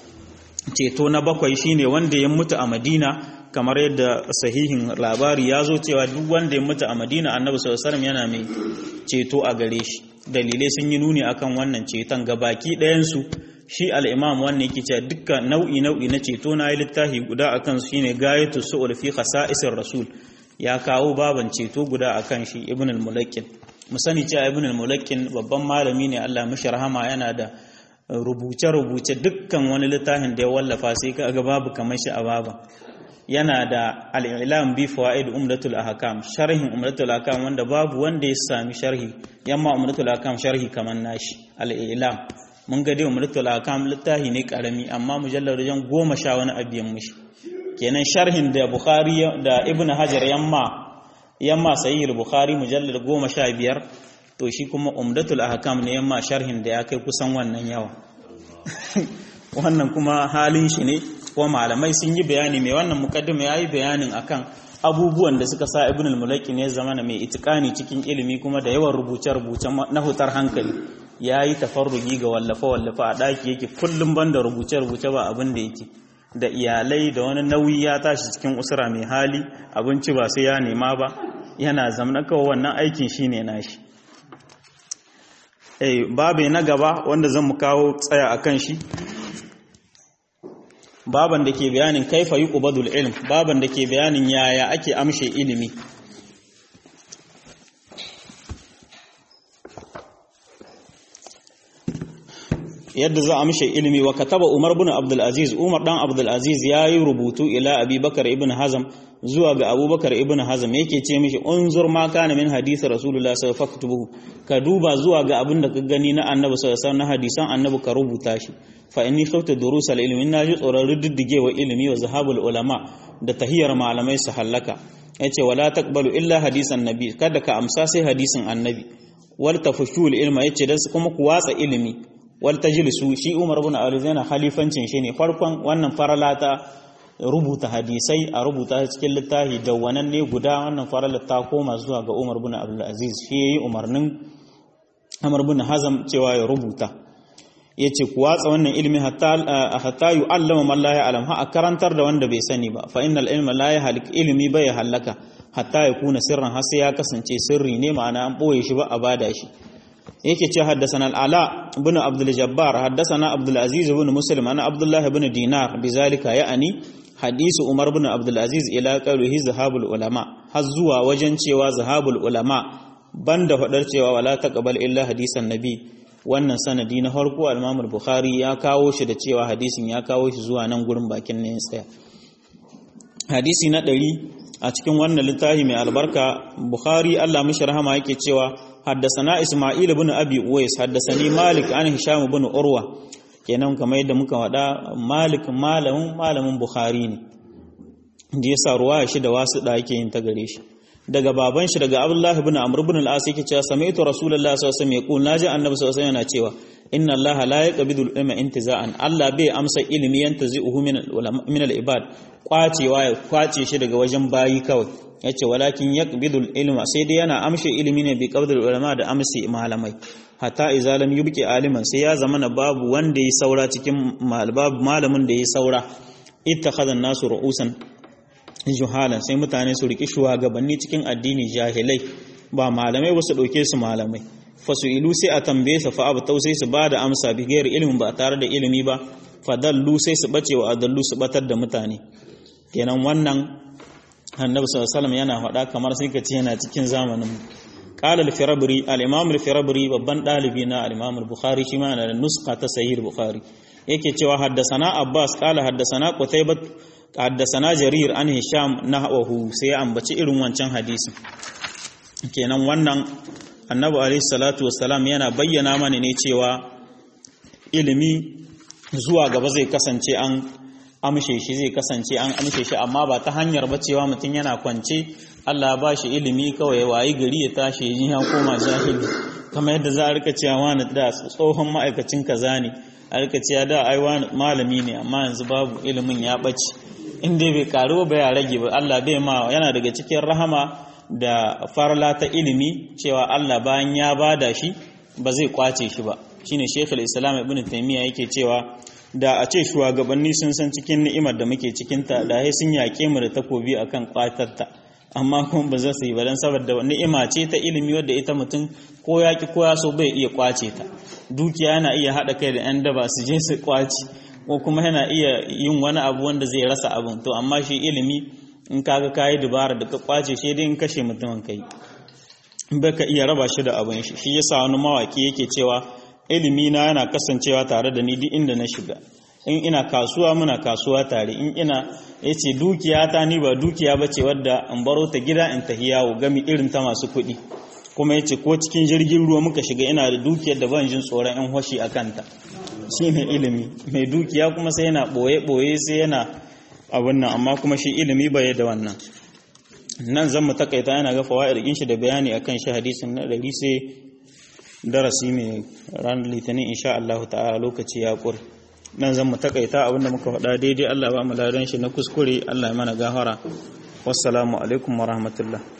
ceto na bakwai shine wanda ya mutu a Madina kamar yadda sahihin labari ya zo cewa duk wanda ya mutu a Madina Annabi sallallahu alaihi wasallam yana mai ceto a gare shi dalilai sun yi nuni akan wannan ceton gabaki ɗayan su shi al'imam wannan yake cewa dukkan nau'i nau'i na ceto na yi littafi guda a kan shi ne gayatu su'ul fi khasa'isir rasul ya kawo baban ceto guda a kan shi ibn al-mulakin mu sani cewa ibn al-mulakin babban malami ne Allah mishi rahama yana da rubuce-rubuce dukkan wani littafin da ya wallafa sai ka ga babu kamar shi a baba yana da al-ilam bi fawaid umdatul ahkam sharhin umdatul ahkam wanda babu wanda ya sami sharhi yamma umdatul ahkam sharhi kamar nashi al-ilam mun ga dai umratul ahkam littafi ne karami amma mujallar wajen goma sha wani abiyan mishi kenan sharhin da bukhari da ibn hajar yamma yamma sahih bukhari mujallar goma sha biyar to shi kuma umdatul ahkam ne yamma sharhin da ya kai kusan wannan yawa wannan kuma halin shi ne kuma malamai sun yi bayani mai wannan mukaddima yayi bayanin akan abubuwan da suka sa ibn al-mulaki ne zamana mai itikani cikin ilimi kuma da yawan rubuce-rubuce na hutar hankali ya yi tafarrugi ga wallafa-wallafa a ɗaki yake kullum ban da rubuce-rubuce ba abin da yake da iyalai da wani nauyi ya tashi cikin usura mai hali abinci ba sai ya nema ba yana zamana kawai wannan aikin shi ne nashi eh babe na gaba wanda zan mu kawo tsaya a kan shi baban da ke bayanin kaifa yi ƙubadul ilm baban da ke bayanin yaya ake amshe ilimi yadda za a amshe ilimi wa kataba umar bin abdulaziz umar dan abdulaziz ya yi rubutu ila abubakar ibn hazam zuwa ga abubakar ibn hazam yake ce mishi unzur ma kana min hadisi rasulullah sallallahu alaihi wasallam ka duba zuwa ga abin da ka gani na annabi sallallahu alaihi wasallam na hadisan annabi ka rubuta shi fa inni khawta durus al ilmi na ji tsoron riddigewa ilimi wa zahabul ulama da tahiyar malamai su hallaka yace wala taqbalu illa hadisan nabi kada ka amsa sai hadisin annabi wal tafshul ilma yace dan kuma ku watsa ilimi wal tajlisu shi Umar ibn Abi yana khalifancin shi ne farkon wannan faralata rubuta hadisai a rubuta cikin littafi dawwanan ne guda wannan faralar ta koma zuwa ga Umar ibn Abdul Aziz shi yayi umarnin Umar ibn Hazam cewa ya rubuta yace ku watsa wannan ilimi hatta hatta yu'allama man la ya'lam ha karantar da wanda bai sani ba fa innal ilma la yahlik ilmi bai halaka hatta ya kuna sirran har sai ya kasance sirri ne ma'ana an boye shi ba a bada shi yake ce haddasana al'ala ibn abdul jabbar haddasana abdul aziz ibn muslim ana abdullah ibn dinar bizalika ya'ani hadisu umar ibn abdul aziz ila qawlihi zahabul ulama har zuwa wajen cewa zahabul ulama banda fadar cewa wala taqbal illa hadisan nabi wannan sanadi na farko al-imam al-bukhari ya kawo shi da cewa hadisin ya kawo shi zuwa nan gurin bakin ne tsaya hadisi na ɗari a cikin wannan littafi mai albarka bukhari Allah mishi rahama yake cewa حدثنا إسماعيل بن أبي أويس حدثني مالك عن هشام بن أروى kenan kamar yadda muka wada malik malamin malamin bukhari ne da ya sa ruwa shi da wasu da yake yin ta gare shi daga baban shi daga abdullah ibn amr ibn al-as yake cewa sami'tu rasulullahi sallallahu alaihi wasallam yaqul naji annabi sallallahu alaihi wasallam yana cewa inna allah la yaqbidu al-ilma intiza'an allah bai amsa ilimi yantazi'uhu min min al-ibad kwacewa ya kwace shi daga wajen bayi kawai yace walakin yaqbidul ilma sai dai yana amshe ilimi ne bi qabdul ulama da amsi malamai hatta idza lam yubqi aliman sai ya zamana babu wanda yi saura cikin babu malamin da yi saura ittakhadha nasu ru'usan juhalan sai mutane su riki shugabanni cikin addini jahilai ba malamai ba su dauke su malamai fasu'ilu sai a tambaye su fa abu sai su bada amsa bi gairi ilimin ba tare da ilimi ba fadallu sai su bace wa adallu su batar da mutane kenan wannan annabi sallallahu yana faɗa kamar sai ka ce yana cikin zamanin qala al-firabri al-imam al-firabri babban dalibi na al-imam al-bukhari shi ma yana da nuska ta sahih al-bukhari yake cewa haddasana abbas qala haddasana qutaybah haddasana jarir an hisham nahwahu sai ya ambaci irin wancan hadisin kenan wannan annabi alaihi salatu wassalam yana bayyana mana ne cewa ilimi zuwa gaba zai kasance an amshe shi zai kasance an amshe shi amma ba ta hanyar ba cewa mutum yana kwance Allah ba shi ilimi kawai ya wayi gari ya tashi ya ya koma jahili kamar yadda za a rika cewa wani da tsohon ma'aikacin kaza ne a rika cewa da ai wani malami ne amma yanzu babu ilimin ya ɓace in dai bai karu ba ya rage ba Allah bai ma yana daga cikin rahama da farla ta ilimi cewa Allah bayan ya bada shi ba zai kwace shi ba shine Sheikhul Islam Ibn Taymiyyah yake cewa da a ce shugabanni sun san cikin ni'imar da muke cikinta da sai sun yaƙe mu da takobi akan kwatarta amma kuma ba za su yi ba don saboda ni'ima ce ta ilimi wadda ita mutum ko ya ki ko ya so bai iya kwace ta dukiya yana iya haɗa kai da 'yan daba su je su kwace ko kuma yana iya yin wani abu wanda zai rasa abin to amma shi ilimi in kaga kayi dubara da ka kwace shi dai in kashe mutumin kai bai ka iya raba shi da abin shi shi yasa wani mawaki yake cewa ilimi na yana kasancewa tare da ni duk inda na shiga in ina kasuwa muna kasuwa tare in ina yace dukiya ta ni ba dukiya bace wadda in baro ta gida in tahi yawo gami irin ta masu kuɗi kuma yace ko cikin jirgin ruwa muka shiga ina da dukiyar da ban jin tsoron in hoshi a kanta shine ilimi mai dukiya kuma sai yana boye boye sai yana abun nan amma kuma shi ilimi bai da wannan nan zan mu takaita yana ga fawaid din shi da bayani akan shi hadisin na dari sai darasi mai ranar litinin insha Allah ta'ala lokaci ya kur nan zan mu takaita abinda muka faɗa daidai Allah ba mu ladan shi na kuskure Allah ya mana gafara wassalamu alaikum wa rahmatullah